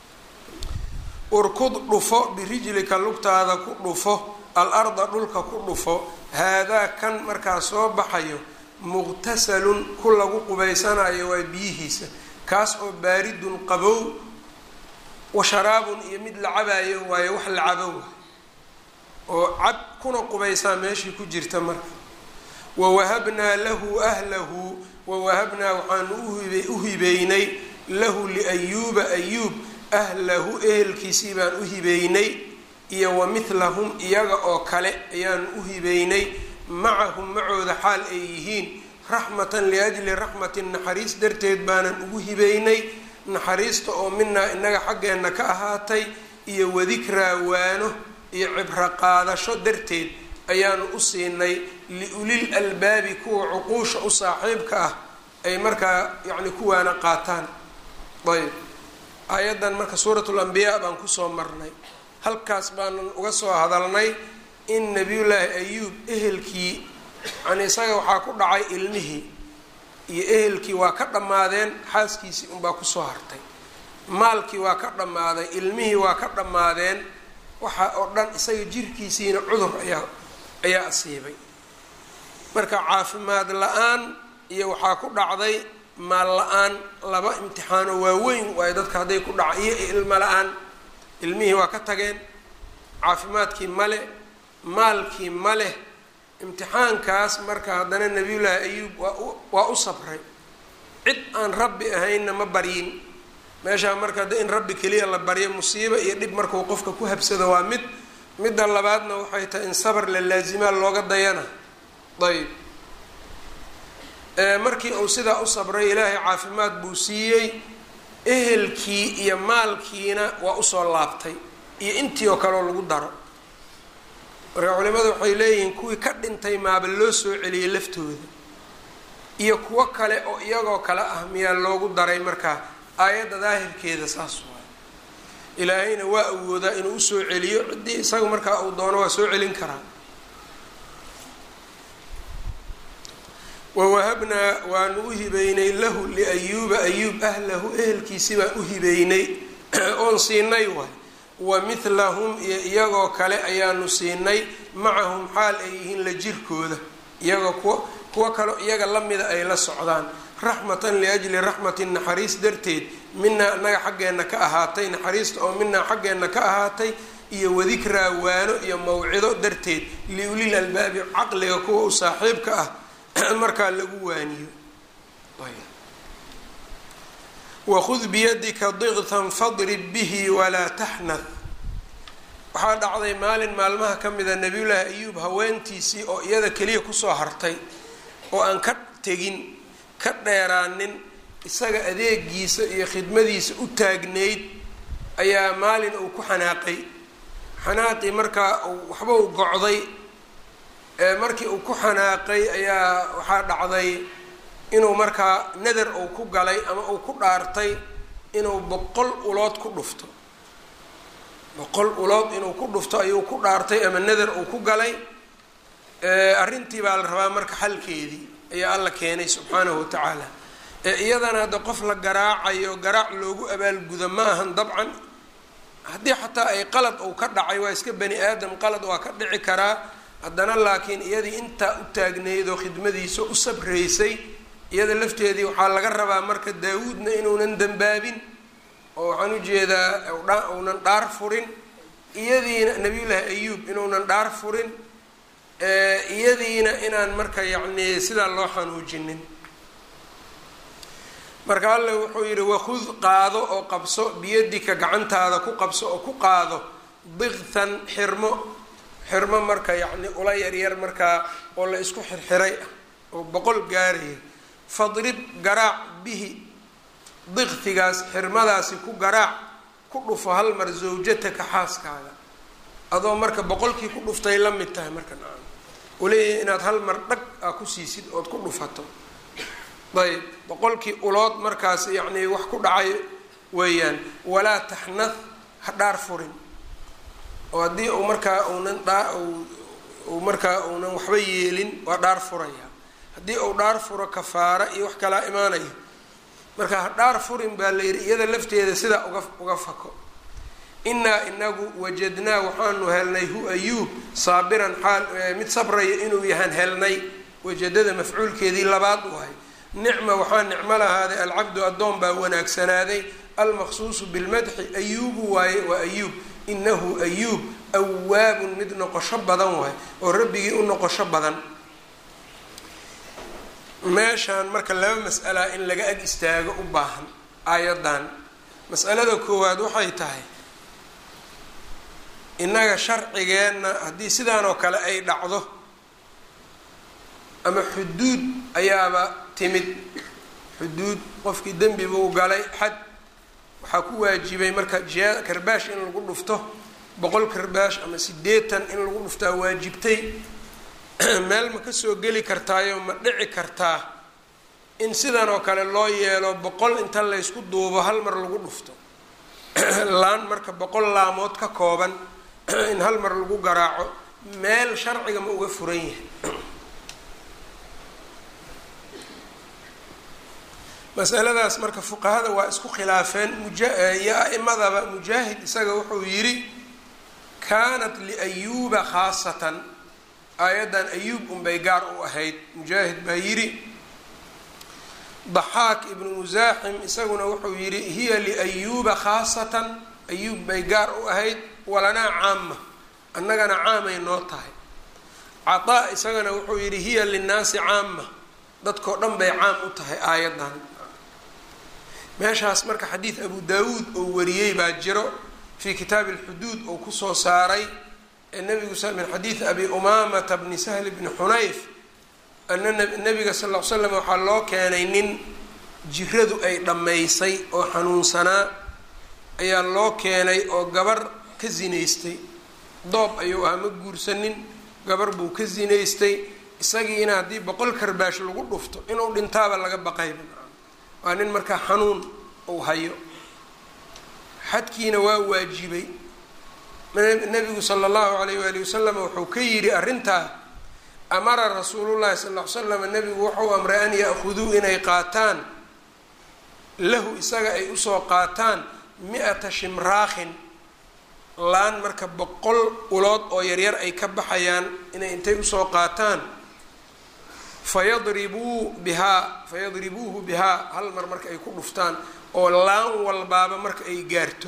urkud dhufo birijlika lugtaada ku dhufo al arda dhulka ku dhufo haadaa kan markaa soo baxayo muqtasalun ku lagu qubaysanayo waa biyihiisa kaas oo baaridun qabow wa sharaabun iyo mid la cabaayo waayo wax la cabo waay oo cab kuna qubaysaa meeshii ku jirta marka wawahabnaa lahu ahlahu wawahabnaa waxaanu u hibeynay lahu liayuuba ayuub ahlahu ehelkiisii baan u hibeynay iyo wa midlahum iyaga oo kale ayaanu u hibeynay macahum macooda xaal ay yihiin raxmatan liajli raxmatin naxariis darteed baanan ugu hibeynay naxariista oo minaa inaga xaggeenna ka ahaatay iyo wadikraa waano iyo cibro qaadasho darteed ayaanu u siinay liulil albaabi kuwa cuquusha u saaxiibka ah ay markaa yacni kuwaana qaataan ayb aayaddan marka suuratul ambiyaa baan kusoo marnay halkaas baanan uga soo hadalnay in nabiyullaahi ayuub ehelkii yani isaga waxaa ku dhacay ilmihii iyo ehelkii waa ka dhammaadeen xaaskiisii unbaa kusoo hartay maalkii waa ka dhammaaday ilmihii waa ka dhammaadeen waxa oo dhan isaga jirkiisiina cudur ayaa ayaa asiibay marka caafimaad la-aan iyo waxaa ku dhacday maal la-aan laba imtixaano waaweyn waayo dadka hadday ku dhaca iyo ilmo la-aan ilmihii waa ka tageen caafimaadkii male maalkii maleh imtixaankaas marka haddana nabiyullaahi ayuub waa u sabray cid aan rabbi ahaynna ma baryin meeshaa marka de in rabbi keliya la baryo musiibo iyo dhib markuu qofka ku habsado waa mid midda labaadna waxay tahay in sabar la laasimaa looga dayana ayb markii uu sidaa u sabray ilaahay caafimaad buu siiyey ehelkii iyo maalkiina waa usoo laabtay iyo intii oo kaleoo lagu daro marka culimadu waxay leeyihiin kuwii ka dhintay maaba loo soo celiyey laftooda iyo kuwo kale oo iyagoo kale ah miyaa loogu daray markaa aayadda daahirkeeda saas waay ilaahayna waa awoodaa inuu usoo celiyo ciddii isaga markaa uu doono waa soo celin karaa wawahabnaa waanu u hibeynay lahu liayuuba ayuub ahlahu ehelkiisi baan u hibeynay oon siinay waay wa midlahum iyo iyagoo kale ayaanu siinay macahum xaal ay yihiin la jirkooda iyagoo kuwa kuwo kaleo iyaga lamida ay la socdaan raxmatan liajli raxmatin naxariis darteed minaa anaga xaggeenna ka ahaatay naxariista oo minaa xaggeenna ka ahaatay iyo wadikraa waano iyo mawcido darteed liulil albaabi caqliga kuwa u saaxiibka ah markaa lagu waaniyo wakhud biyadika diqtan fadrib bihi walaa taxnath waxaa dhacday maalin maalmaha ka mida nabiyullaahi ayuub haweentiisii oo iyada keliya kusoo hartay oo aan ka tegin ka dheeraanin isaga adeegiisa iyo khidmadiisa u taagnayd ayaa maalin uu ku xanaaqay xanaaqii markaa waxba uu gocday markii uu ku xanaaqay ayaa waxaa dhacday inuu markaa nadar uu ku galay ama uu ku dhaartay inuu boqol ulood ku dhufto boqol ulood inuu ku dhufto ayuu ku dhaartay ama nadar uu ku galay arrintii baa la rabaa marka xalkeedii ayaa alla keenay subxaanahu wa tacaala iyadana hadda qof la garaacayo garaac loogu abaalgudo ma ahan dabcan haddii xataa ay qalad uu ka dhacay waa iska bani aadam qalad waa ka dhici karaa haddana laakiin iyadii intaa u taagnayd oo khidmadiisa u sabraysay iyada lafteedii waxaa laga rabaa marka daawuudna inuunan dembaabin oo waxaan ujeedaa uunan dhaar furin iyadiina nabiyullaahi ayuub inuunan dhaar furin iyadiina inaan marka yacni sidaa loo xanuujinin marka alle wuxuu yidhi wakhud qaado oo qabso biyadika gacantaada ku qabso oo ku qaado diqtan xirmo xirmo marka yacni ula yaryar markaa oo la isku xirxiray ah oo boqol gaaraya fadrib garaac bihi diqtigaas xirmadaasi ku garaac ku dhufo hal mar zawjataka xaaskaaga adoo marka boqolkii ku dhuftay la mid tahay marka nacam uleeyahay inaad hal mar dhag aa ku siisid ood ku dhufato ayb boqolkii ulood markaas yacni wax ku dhacay weeyaan walaa taxnath ha dhaar furin oo haddii uu markaa uunan dhaa uu markaa uunan waxba yeelin waa dhaar furaya haddii uu dhaar furo kafaara iyo wax kalaa imaanaya marka ha dhaar furin baa la yidhi iyada lafteeda sidaa uga uga fako innaa inagu wajadnaa waxaanu helnay hu ayuub saabiran xaal mid sabraya inuu yahaan helnay wajadada mafcuulkeedii labaad waay nicma waxaa nicmo lahaaday alcabdu addoon baa wanaagsanaaday almaqsuusu bilmadxi ayuubu waaye waa ayuub inahu ayuub awaabun mid noqosho badan waay oo rabbigii u noqosho badan meeshaan marka laba mas'alaa in laga ag istaago u baahan aayadan mas'alada koowaad waxay tahay innaga sharcigeenna haddii sidaan oo kale ay dhacdo ama xuduud ayaaba timid xuduud qofkii dembi buu galay xad waxaa ku waajibay marka jia karbaash in lagu dhufto boqol karbaash ama sideetan in lagu dhuftaa waajibtay meel ma kasoo geli kartaayo ma dhici kartaa in sidan oo kale loo yeelo boqol inta laysku duubo hal mar lagu dhufto laan marka boqol laamood ka kooban in hal mar lagu garaaco meel sharciga ma uga furan yahay masaladaas marka fuqahada waa isku khilaafeen muyo a-imadaba mujaahid isaga wuxuu yidhi kaanat liayuuba khaasatan aayaddan ayuub unbay gaar u ahayd mujaahid baa yidhi daxaak ibnu musaaxim isaguna wuxuu yidhi hiya liayuuba khaasatan ayuub bay gaar u ahayd walanaa caama annagana caamay noo tahay cataa isagana wuxuu yidhi hiya linnaasi caama dadkao dhan bay caam u tahay aayaddan meeshaas marka xadiid abu daawuud oo wariyey baa jiro fii kitaabi alxuduud oo kusoo saaray ee nabigu min xadiidi abi umaamata bni sahl bni xunayf ana nabiga sal l l slam waxaa loo keenay nin jiradu ay dhammaysay oo xanuunsanaa ayaa loo keenay oo gabar ka zinaystay doob ayuu ahaa ma guursanin gabar buu ka zinaystay isagiina haddii boqol karbaash lagu dhufto inuu dhintaaba laga baqayba waa nin markaa xanuun uu hayo xadkiina waa waajibay nabigu sala allahu alayh waali wasalam wuxuu ka yidhi arrintaa amara rasuulullahi sal l slam nabigu wuxuu amray an ya-khuduu inay qaataan lahu isaga ay usoo qaataan mi-ata shimraakhin laan marka boqol ulood oo yaryar ay ka baxayaan inay intay usoo qaataan fayadribuu bihaa fayadribuuhu bihaa hal mar marka ay ku dhuftaan oo laan walbaaba marka ay gaarto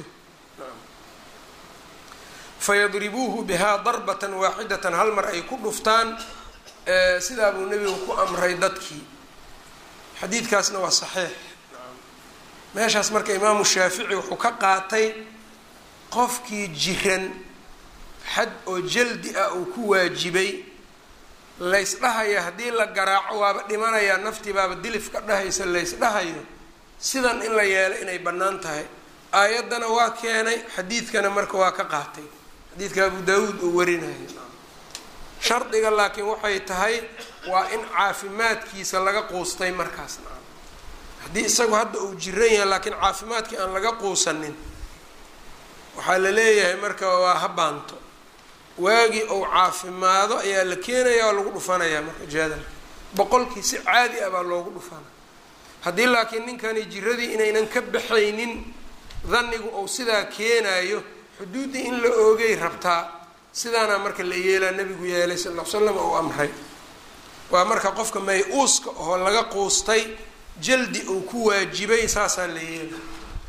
fayadribuuhu bihaa darbatan waaxidatan hal mar ay ku dhuftaan sidaa buu nebigu ku amray dadkii xadiidkaasna waa saxiix meeshaas marka imaamu shaafici wuxuu ka qaatay qofkii jiran xad oo jaldi ah uu ku waajibay laysdhahaya haddii la garaaco waaba dhimanayaa naftii baaba dilif ka dhahaysa laysdhahayo sidan in la yeelo inay bannaan tahay aayaddana waa keenay xadiidkana marka waa ka qaatay xadiidka abu daawuud uu warinayo shardiga laakiin waxay tahay waa in caafimaadkiisa laga quustay markaas haddii isagu hadda uu jiran yahay laakiin caafimaadkii aan laga quusanin waxaa la leeyahay marka waa habaanto waagii ou caafimaado ayaa la keenaya oo lagu dhufanayaa marka jaadalka boqolkii si caadi ah baa loogu dhufana haddii laakiin ninkani jiradii inaynan ka baxaynin dhannigu ou sidaa keenayo xuduuddii in la oogay rabtaa sidaana marka la yeelaa nabigu yeelay sal l slam ou amray waa marka qofka may-uuska oo laga quustay jaldi uu ku waajibay saasaa la yeela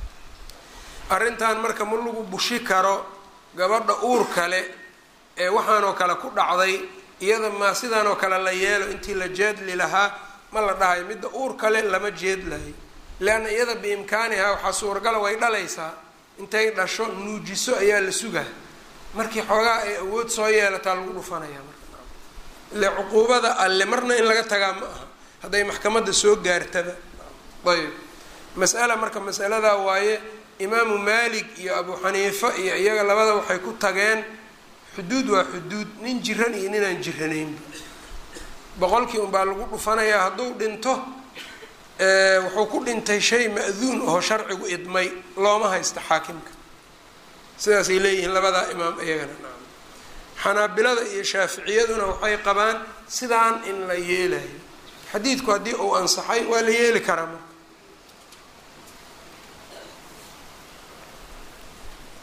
arrintan marka ma lagu bushi karo gabadha uur kale ee waxaanoo kale ku dhacday iyada maa sidaanoo kale la yeelo intii la jeedli lahaa ma la dhahayo midda uur kale lama jeedlayo leanna iyada biimkaaniha waxaa suuragala way dhalaysaa intay dhasho nuujiso ayaa la sugaa markii xoogaa ay awood soo yeelataa lagu dhufanaya marka ile cuquubada alle marna in laga tagaa ma aha hadday maxkamadda soo gaartaba ayb mas'ala marka masaladaa waaye imaamu maalik iyo abu xaniifa iyo iyaga labada waxay ku tageen xuduud waa xuduud nin jiran iyo ninaan jiranaynba boqolkii unbaa lagu dhufanayaa hadduu dhinto wuxuu ku dhintay shay ma-duun oo sharcigu idmay looma haysta xaakimka sidaasay leeyihiin labadaa imaam iyagana xanaabilada iyo shaaficiyaduna waxay qabaan sidaan in la yeelayo xadiidku haddii uu ansaxay waa la yeeli karaa marka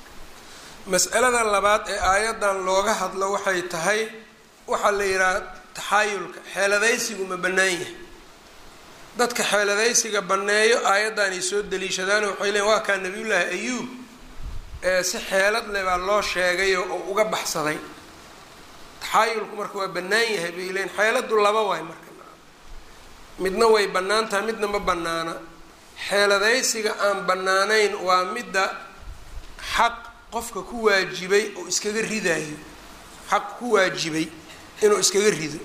mas'alada labaad ee aayaddan looga hadlo waxay tahay waxaa la yidhaha taxaayulka xeeladaysigu ma bannaan yahay dadka xeeladaysiga banneeyo aayaddaanay soo daliishadaan waxay leeyiin waa kaa nabiyullaahi ayuub si xeelad leh baa loo sheegay oo uga baxsaday taxaayulku marka waa bannaan yahay bay leeyiin xeeladdu laba waay marka midna way bannaan tahay midna ma bannaana xeeladaysiga aan bannaanayn waa midda xaq qofka ku waajibay oo iskaga ridaayo xaq ku waajibay inuu iskaga rido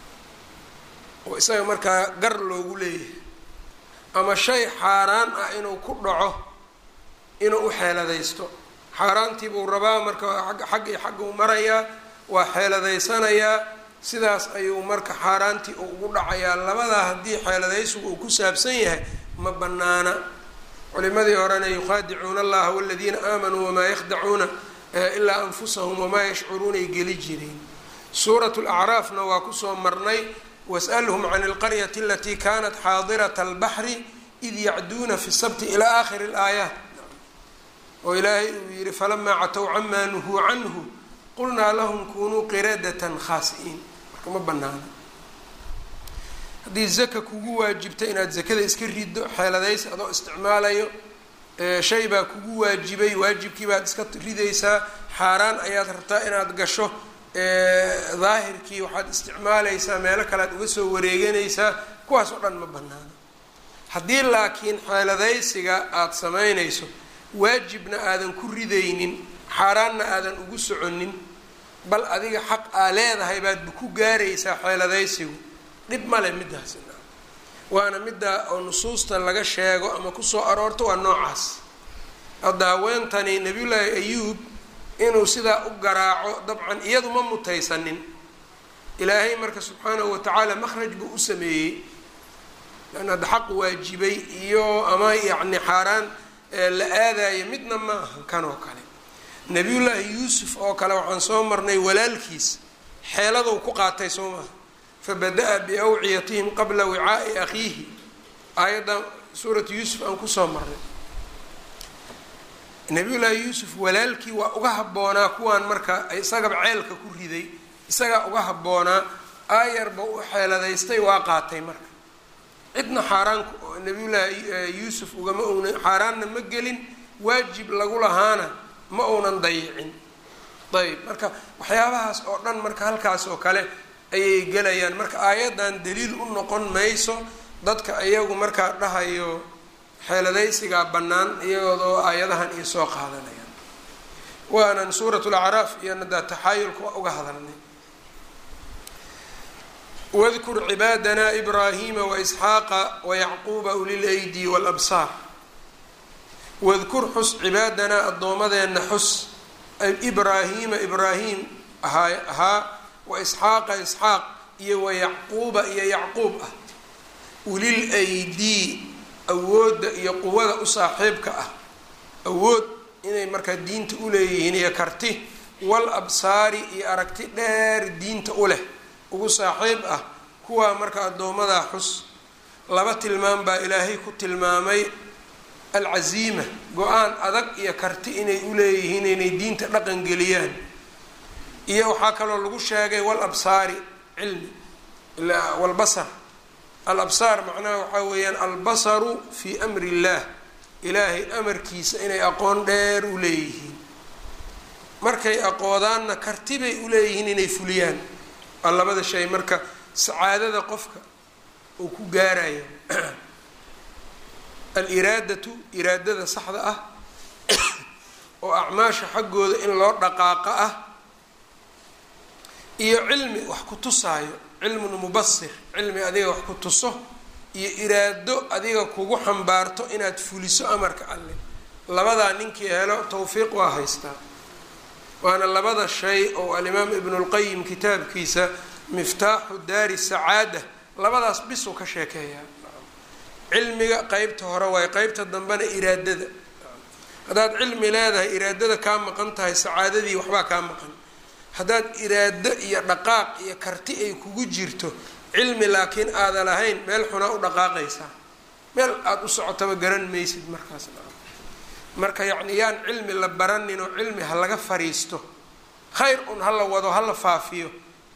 oo isaga markaa gar loogu leeyahay ama shay xaaraan ah inuu ku dhaco inuu u xeeladaysto xaaraantii buu rabaa marka xag iyo xagga u marayaa waa xeeladaysanayaa sidaas ayuu marka xaaraantii uu ugu dhacayaa labadaa haddii xeeladaysigu uu ku saabsan yahay ma bannaana culimadii horena yukhaadicuuna allaha waladiina aamanuu wamaa yakhdacuuna ilaa anfusahum wamaa yashcuruunay geli jireen suurat lacraafna waa kusoo marnay was'alhum can alqaryati alatii kanat xaadirata albaxri id yacduuna fi sabti ilaa aakhiri alaayaat oo ilaahay uu yihi falamaa catow camaa nuhuu canhu qulnaa lahum kunuu qiradatan khaasi'iin marka ma banaana haddii zaka kugu waajibta inaad zakada iska rido xeeladaysi adoo isticmaalayo shay baa kugu waajibay waajibkii baad iska ridaysaa xaaraan ayaad rabtaa inaad gasho daahirkii waxaad isticmaalaysaa meelo kale aad uga soo wareeganaysaa kuwaas oo dhan ma banaana haddii laakiin xeeladaysiga aada samaynayso waajibna aadan ku ridaynin xaaraanna aadan ugu soconin bal adiga xaq aa leedahay baadba ku gaaraysaa xeeladaysigu dhib male midaasi waana midda oo nusuusta laga sheego ama kusoo aroorto waa noocaas hadda haweentani nabiyullaahi ayuub inuu sidaa u garaaco dabcan iyadu ma mutaysanin ilaahay marka subxaanahu watacaala makhraj buu u sameeyey lan hadda xaq waajibay iyo ama yacni xaaraan la aadayo midna ma ahan kan oo kale nabiyullaahi yuusuf oo kale waxaan soo marnay walaalkiis xeeladuu ku qaatay soo maha fabada-a biawciyatihim qabla wicaa'i akhiihi aayadda suuratu yuusuf aan kusoo marnay nabiyullaahi yuusuf walaalkii waa uga habboonaa kuwaan marka isagaba ceelka ku riday isagaa uga habboonaa aayarba u xeeladaystay waa qaatay marka cidna xaaraan nabiyullaahi yuusuf ugama una xaaraanna ma gelin waajib lagu lahaana ma uunan dayicin ayb marka waxyaabahaas oo dhan marka halkaas oo kale ayay gelayaan marka aayaddan daliil u noqon mayso dadka iyagu markaa dhahayo xeeladaysigaa bannaan iyagoodoo aayadahan iyo soo qaadanayaan waanan suurat lacraaf iyo nadaa taxaayulka waa uga hadalnay wadkur cibaadana ibraahima waisxaaqa wayacquuba ulilaydi walabsaar wadkur xus cibaadanaa addoomadeenna xus ibraahiima ibraahim ahaa ahaa wa isxaaqa isxaaq iyo wayacquuba iyo yacquub ah ulil aydii awoodda iyo quwada u saaxiibka ah awood inay markaa diinta uleeyihiin iyo karti wal absaari iyo aragti dheer diinta u leh ugu saaxiib ah kuwaa marka addoomadaa xus laba tilmaam baa ilaahay ku tilmaamay alcaziima go-aan adag iyo karti inay uleeyihiin inay diinta dhaqan geliyaan iyo waxaa kaloo lagu sheegay wal absaari cilmi walbasar al absaar macnaha waxaa weeyaan albasaru fii amri illaah ilaahay amarkiisa inay aqoon dheer u leeyihiin markay aqoodaanna karti bay uleeyihiin inay fuliyaan waa labada shay marka sacaadada qofka uu ku gaarayo aliraadatu iraadada saxda ah oo acmaasha xaggooda in loo dhaqaaqa ah iyo cilmi wax ku tusaayo cilmun mubasir cilmi adiga wax ku tuso iyo iraado adiga kugu xambaarto inaad fuliso amarka alle labadaa ninkii helo tawfiiq waa haystaa waana labada shay oo alimaam ibnulqayim kitaabkiisa miftaaxu daari sacaada labadaas bisuu ka sheekeeyaa cilmiga qeybta hore waay qeybta dambena iraadada haddaad cilmi leedahay iraadada kaa maqan tahay sacaadadii waxbaa kaa maqan haddaad iraado iyo dhaqaaq iyo karti ay kugu jirto cilmi laakiin aada lahayn meel xunaa u dhaqaaqaysaa meel aada u socotaba garan maysid markaas marka yacni yaan cilmi la baranin oo cilmi ha laga fariisto khayr un hala wado hala faafiyo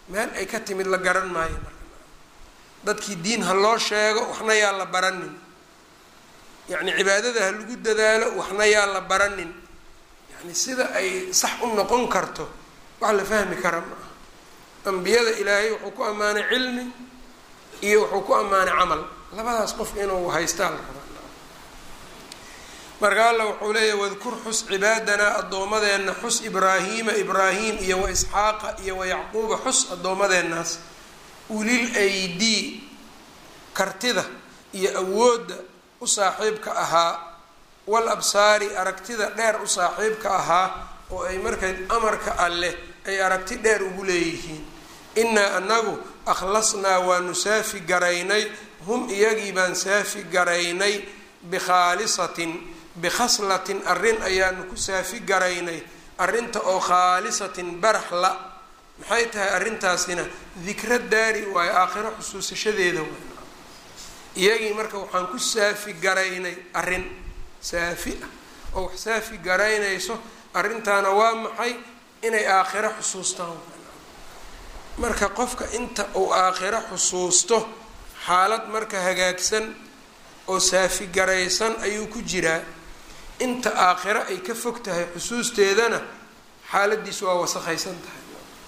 meel ay ka timid la garan maayo marka dadkii diin ha loo sheego waxna yaa la baranin yacni cibaadada ha lagu dadaalo waxna yaa la baranin yani sida ay sax u noqon karto wax la fahmi kara ma aha ambiyada ilaahay wuxuu ku ammaanay cilmi iyo wuxuu ku ammaanay camal labadaas qof inuu haystaa la rabaa marka alla wuxuu leeyahy wadkur xus cibaadanaa addoomadeenna xus ibraahiima ibraahim iyo wa isxaaqa iyo wa yacquuba xus addoomadeennaas ulil aydii kartida iyo awoodda u saaxiibka ahaa wal absaari aragtida dheer u saaxiibka ahaa oo ay markayd amarka alleh ay aragti dheer ugu leeyihiin innaa anagu akhlasnaa waanu saafi garaynay hum iyagii baan saafi garaynay bikhaalisatin bikhaslatin arrin ayaanu ku saafi garaynay arrinta oo khaalisatin barax la maxay tahay arrintaasina dikra daari waayo aakhiro xusuusashadeeda waay iyagii marka waxaan ku saafi garaynay arrin saafi ah oo wax saafi garaynayso arrintaana waa maxay inay aakhiro xusuustaan marka qofka inta uu aakhiro xusuusto xaalad marka hagaagsan oo saafi garaysan ayuu ku jiraa inta aakhiro ay ka fog tahay xusuusteedana xaaladiisu waa wasakhaysan tahay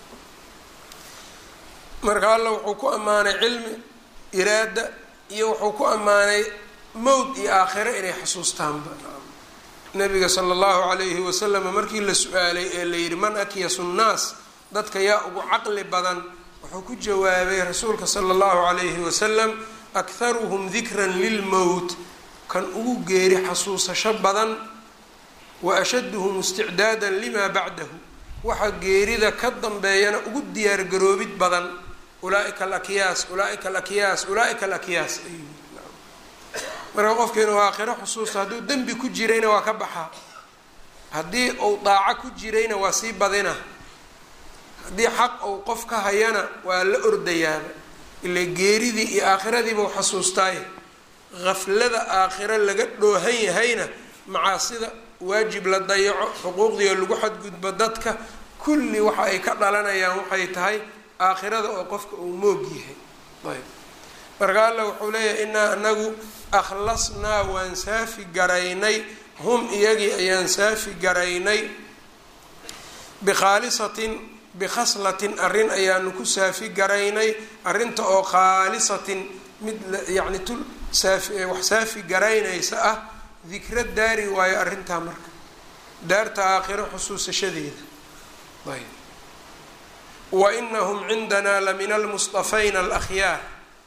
marka alla wuxuu ku ammaanay cilmi iraada iyo wuxuu ku ammaanay mowd iyo aakhiro inay xusuustaanba nabiga sala allahu calayhi wasalam markii la su-aalay ee la yidhi man akyasu nnaas dadka yaa ugu caqli badan wuxuu ku jawaabay rasuulka sala allahu calayhi wasalam akharuhum dikran lilmowt kan ugu geeri xasuusasho badan wa ashaduhum isticdaadan limaa bacdahu waxa geerida ka dambeeyana ugu diyaargaroobid badan ulaaika alakyaas ulaaika alakyaas ulaaika alakyaas ayuu marka qofka inuu aakhiro xusuusto hadduu dembi ku jirayna waa ka baxaa haddii uu daaco ku jirayna waa sii badina haddii xaq uu qof ka hayana waa la ordayaaba ila geeridii iyo aakhiradiibau xasuustaaye haflada aakhiro laga dhoohan yahayna macaasida waajib la dayaco xuquuqdiio lagu xadgudbo dadka kulli waxa ay ka dhalanayaan waxay tahay aakhirada oo qofka uu moog yahay ayb marka alla wuxuu leeyahay inaa anagu akhlasnaa waan saafi garaynay hum iyagii ayaan saafi garaynay bikhaalisatin bikhaslatin arrin ayaanu ku saafi garaynay arrinta oo khaalisatin mid yacni tul saafi wax saafi garaynaysa ah dikra daari waayo arrintaa marka daarta aakhiro xusuusashadeeda ayb wa inahum cindanaa la min almustafayna alakhyaar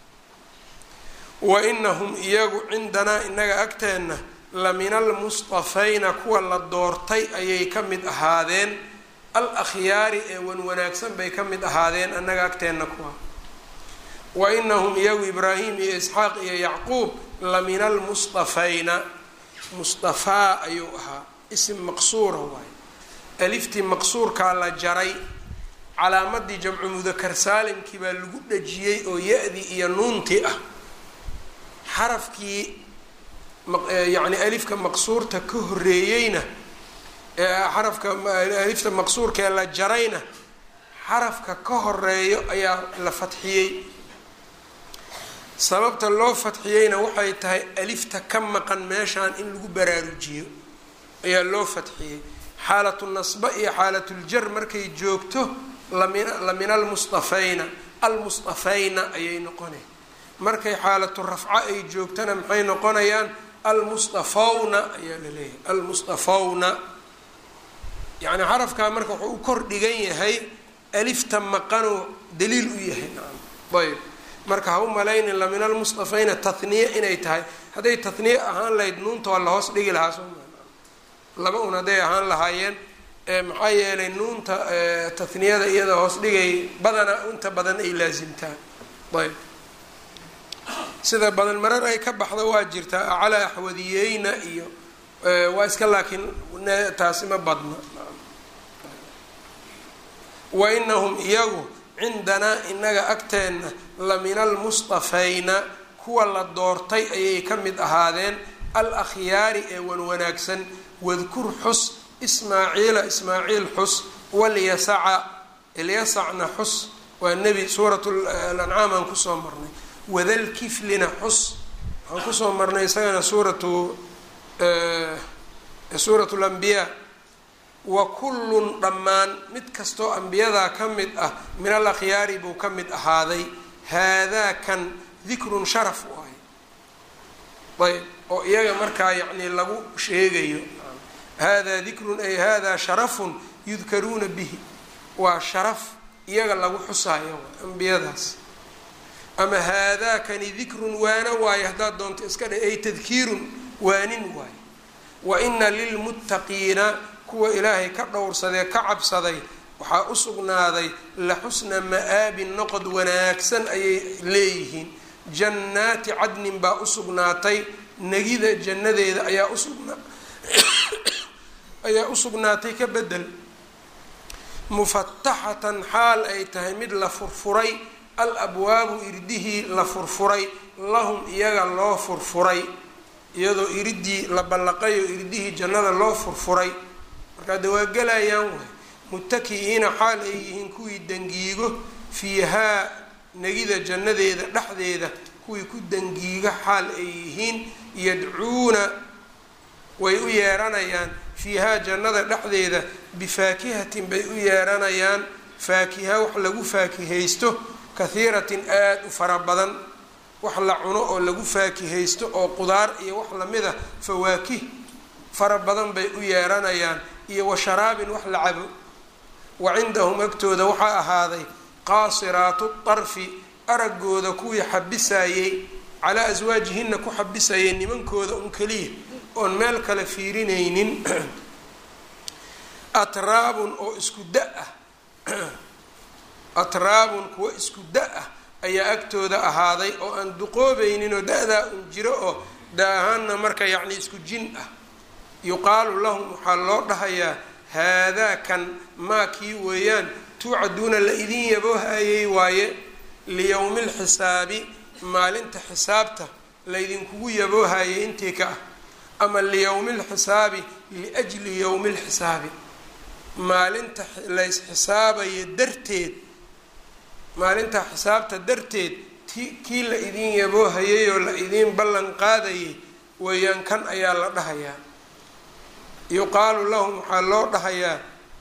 wa inahum iyagu cindanaa inaga agteenna la min almustafayna kuwa la doortay ayay ka mid ahaadeen al akhyaari ee wan wanaagsan bay ka mid ahaadeen annaga agteenna kuwa wa inahum iyagu ibraahim iyo isxaaq iyo yacquub la min almustafayna mustafaa ayuu ahaa isim maqsuura waaye aliftii maqsuurkaa la jaray calaamadii jamcu mudakar saalimkii baa lagu dhajiyey oo ya-dii iyo nuuntii ah xarafkii yacni alifka maqsuurta ka horeeyeyna xarafka alifta maqsuurkaee la jarayna xarafka ka horeeyo ayaa la fadxiyey sababta loo fadxiyeyna waxay tahay alifta ka maqan meeshaan in lagu baraarujiyo ayaa loo fadxiyey xaalatu nasba iyo xaalatuljar markay joogto lamin la min almustafayna almustafayna ayay noqonay markay xaalatu rafco ay joogtana maxay noqonayaan almustafawna ayaa la leeyahay almustafawna yacni xarafkaa marka wuxuu u kor dhigan yahay alifta maqanuu daliil u yahay nacam ayb marka ha u malaynin la min almustafayna tahniye inay tahay hadday tahniye ahaan lahayd nuunta waa la hoos dhigi lahaa soo laba un hadday ahaan lahaayeen maxaa yeelay nuunta taniyada iyada hoos dhigay badana inta badan ay laasimtaan ayb sida badan marar ay ka baxda waa jirtaa aclaa axwadiyeyna iyo waa iska laakiin taasi ma badna wa inahum iyagu cindanaa inaga agteenna la min almustafayna kuwa la doortay ayay ka mid ahaadeen al akhyaari ee wan wanaagsan wadkur xus ismaaciila ismaaciil xus walyasaca ilyasacna xus waa nebi suurat lancaam aan kusoo marnay wadalkiflina xus waxaan kusoo marnay isagana suuratu suurat lambiyaa wa kullun dhammaan mid kastoo ambiyadaa ka mid ah min al akhyaari buu ka mid ahaaday haadaa kan dikrun sharaf u ahay ayb oo iyaga markaa yacni lagu sheegayo haadaa dikrun ay haadaa sharafun yudkaruuna bihi waa sharaf iyaga lagu xusaayo ambiyadaas ama haadaakani dikrun waana waayo haddaad doonto iska dhe ay tadkiirun waanin waayo wa ina lilmuttaqiina kuwa ilaahay ka dhowrsadee ka cabsaday waxaa u sugnaaday la xusna ma-aabin noqod wanaagsan ayay leeyihiin jannaati cadnin baa u sugnaatay negida jannadeeda ayaa usugna ayaa u sugnaatay ka bedel mufataxatan xaal ay tahay mid la furfuray al abwaabu irdihii la furfuray lahum iyaga loo furfuray iyadoo iridii la ballaqayo irdihii jannada loo furfuray markaa de waa gelayaan waay mutaki'iina xaal ay yihiin kuwii dangiigo fiihaa negida jannadeeda dhexdeeda kuwii ku dangiiga xaal ay yihiin yadcuuna way u yeeranayaan fiihaa jannada dhexdeeda bifaakihatin bay u yeeranayaan faakiha wax lagu faakihaysto kahiiratin aada u fara badan wax la cuno oo lagu faakihaysto oo qudaar iyo wax lamida fawaakih fara badan bay u yeeranayaan iyo wa sharaabin wax la cabo wa cindahum agtooda waxaa ahaaday qaasiraatu tarfi araggooda kuwii xabisayey calaa aswaajihina ku xabisayay nimankooda un keliya oon meel kale fiirinaynin atraabun oo isku da ah atraabun kuwa isku da ah ayaa agtooda ahaaday oo aan duqoobaynin oo da-daa un jiro oo da ahaanna marka yacni isku jin ah yuqaalu lahum waxaa loo dhahayaa haadaa kan maa kii weeyaan tuucaduuna la idin yaboohayay waaye liyowmi lxisaabi maalinta xisaabta laydinkugu yaboohayay intii ka ah ama liyowmi lxisaabi liajli yowmi lxisaabi maalinta lays xisaabayo darteed maalinta xisaabta darteed ti kii la idin yaboohayay oo la idiin ballan qaadayay weeyaan kan ayaa la dhahayaa yuqaalu lahum waxaa loo dhahayaa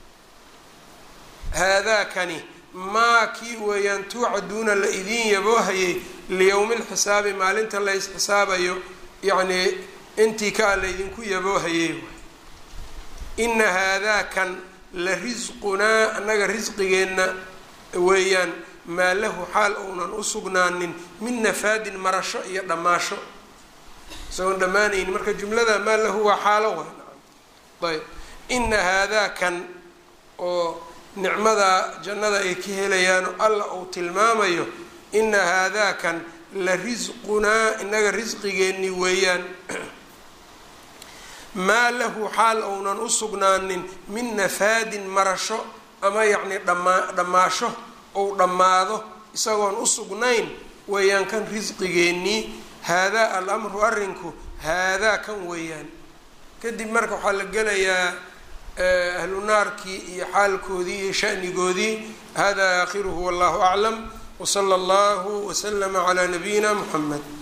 haadaakani maa kii weeyaan tuucaduuna la idiin yaboohayay liyowmi lxisaabi maalinta lays xisaabayo yacnii intii kaa laydinku yaboohayay ina haadaakan la risqunaa annaga risqigeenna weeyaan maa lahu xaal ounan u sugnaanin min nafaadin marasho iyo dhammaasho isagoon dhammaanaynin marka jumlada maa lahu waa xaalo wa ayb ina haadaakan oo nicmada jannada ay ka helayaano alla uu tilmaamayo ina haadaakan la risqunaa inaga risqigeeni weeyaan maa lahu xaal ounan u sugnaanin min nafaadin marasho ama yacni dhamaa dhammaasho ou dhammaado isagoon u sugnayn weeyaan kan risqigeennii haadaa alamru arrinku haadaa kan weeyaan kadib marka waxaa la gelayaa ahlu naarkii iyo xaalkoodii iyo shanigoodii hada aakhiruhu wallahu aclam wsala allahu waslama calaa nabiyina muxamed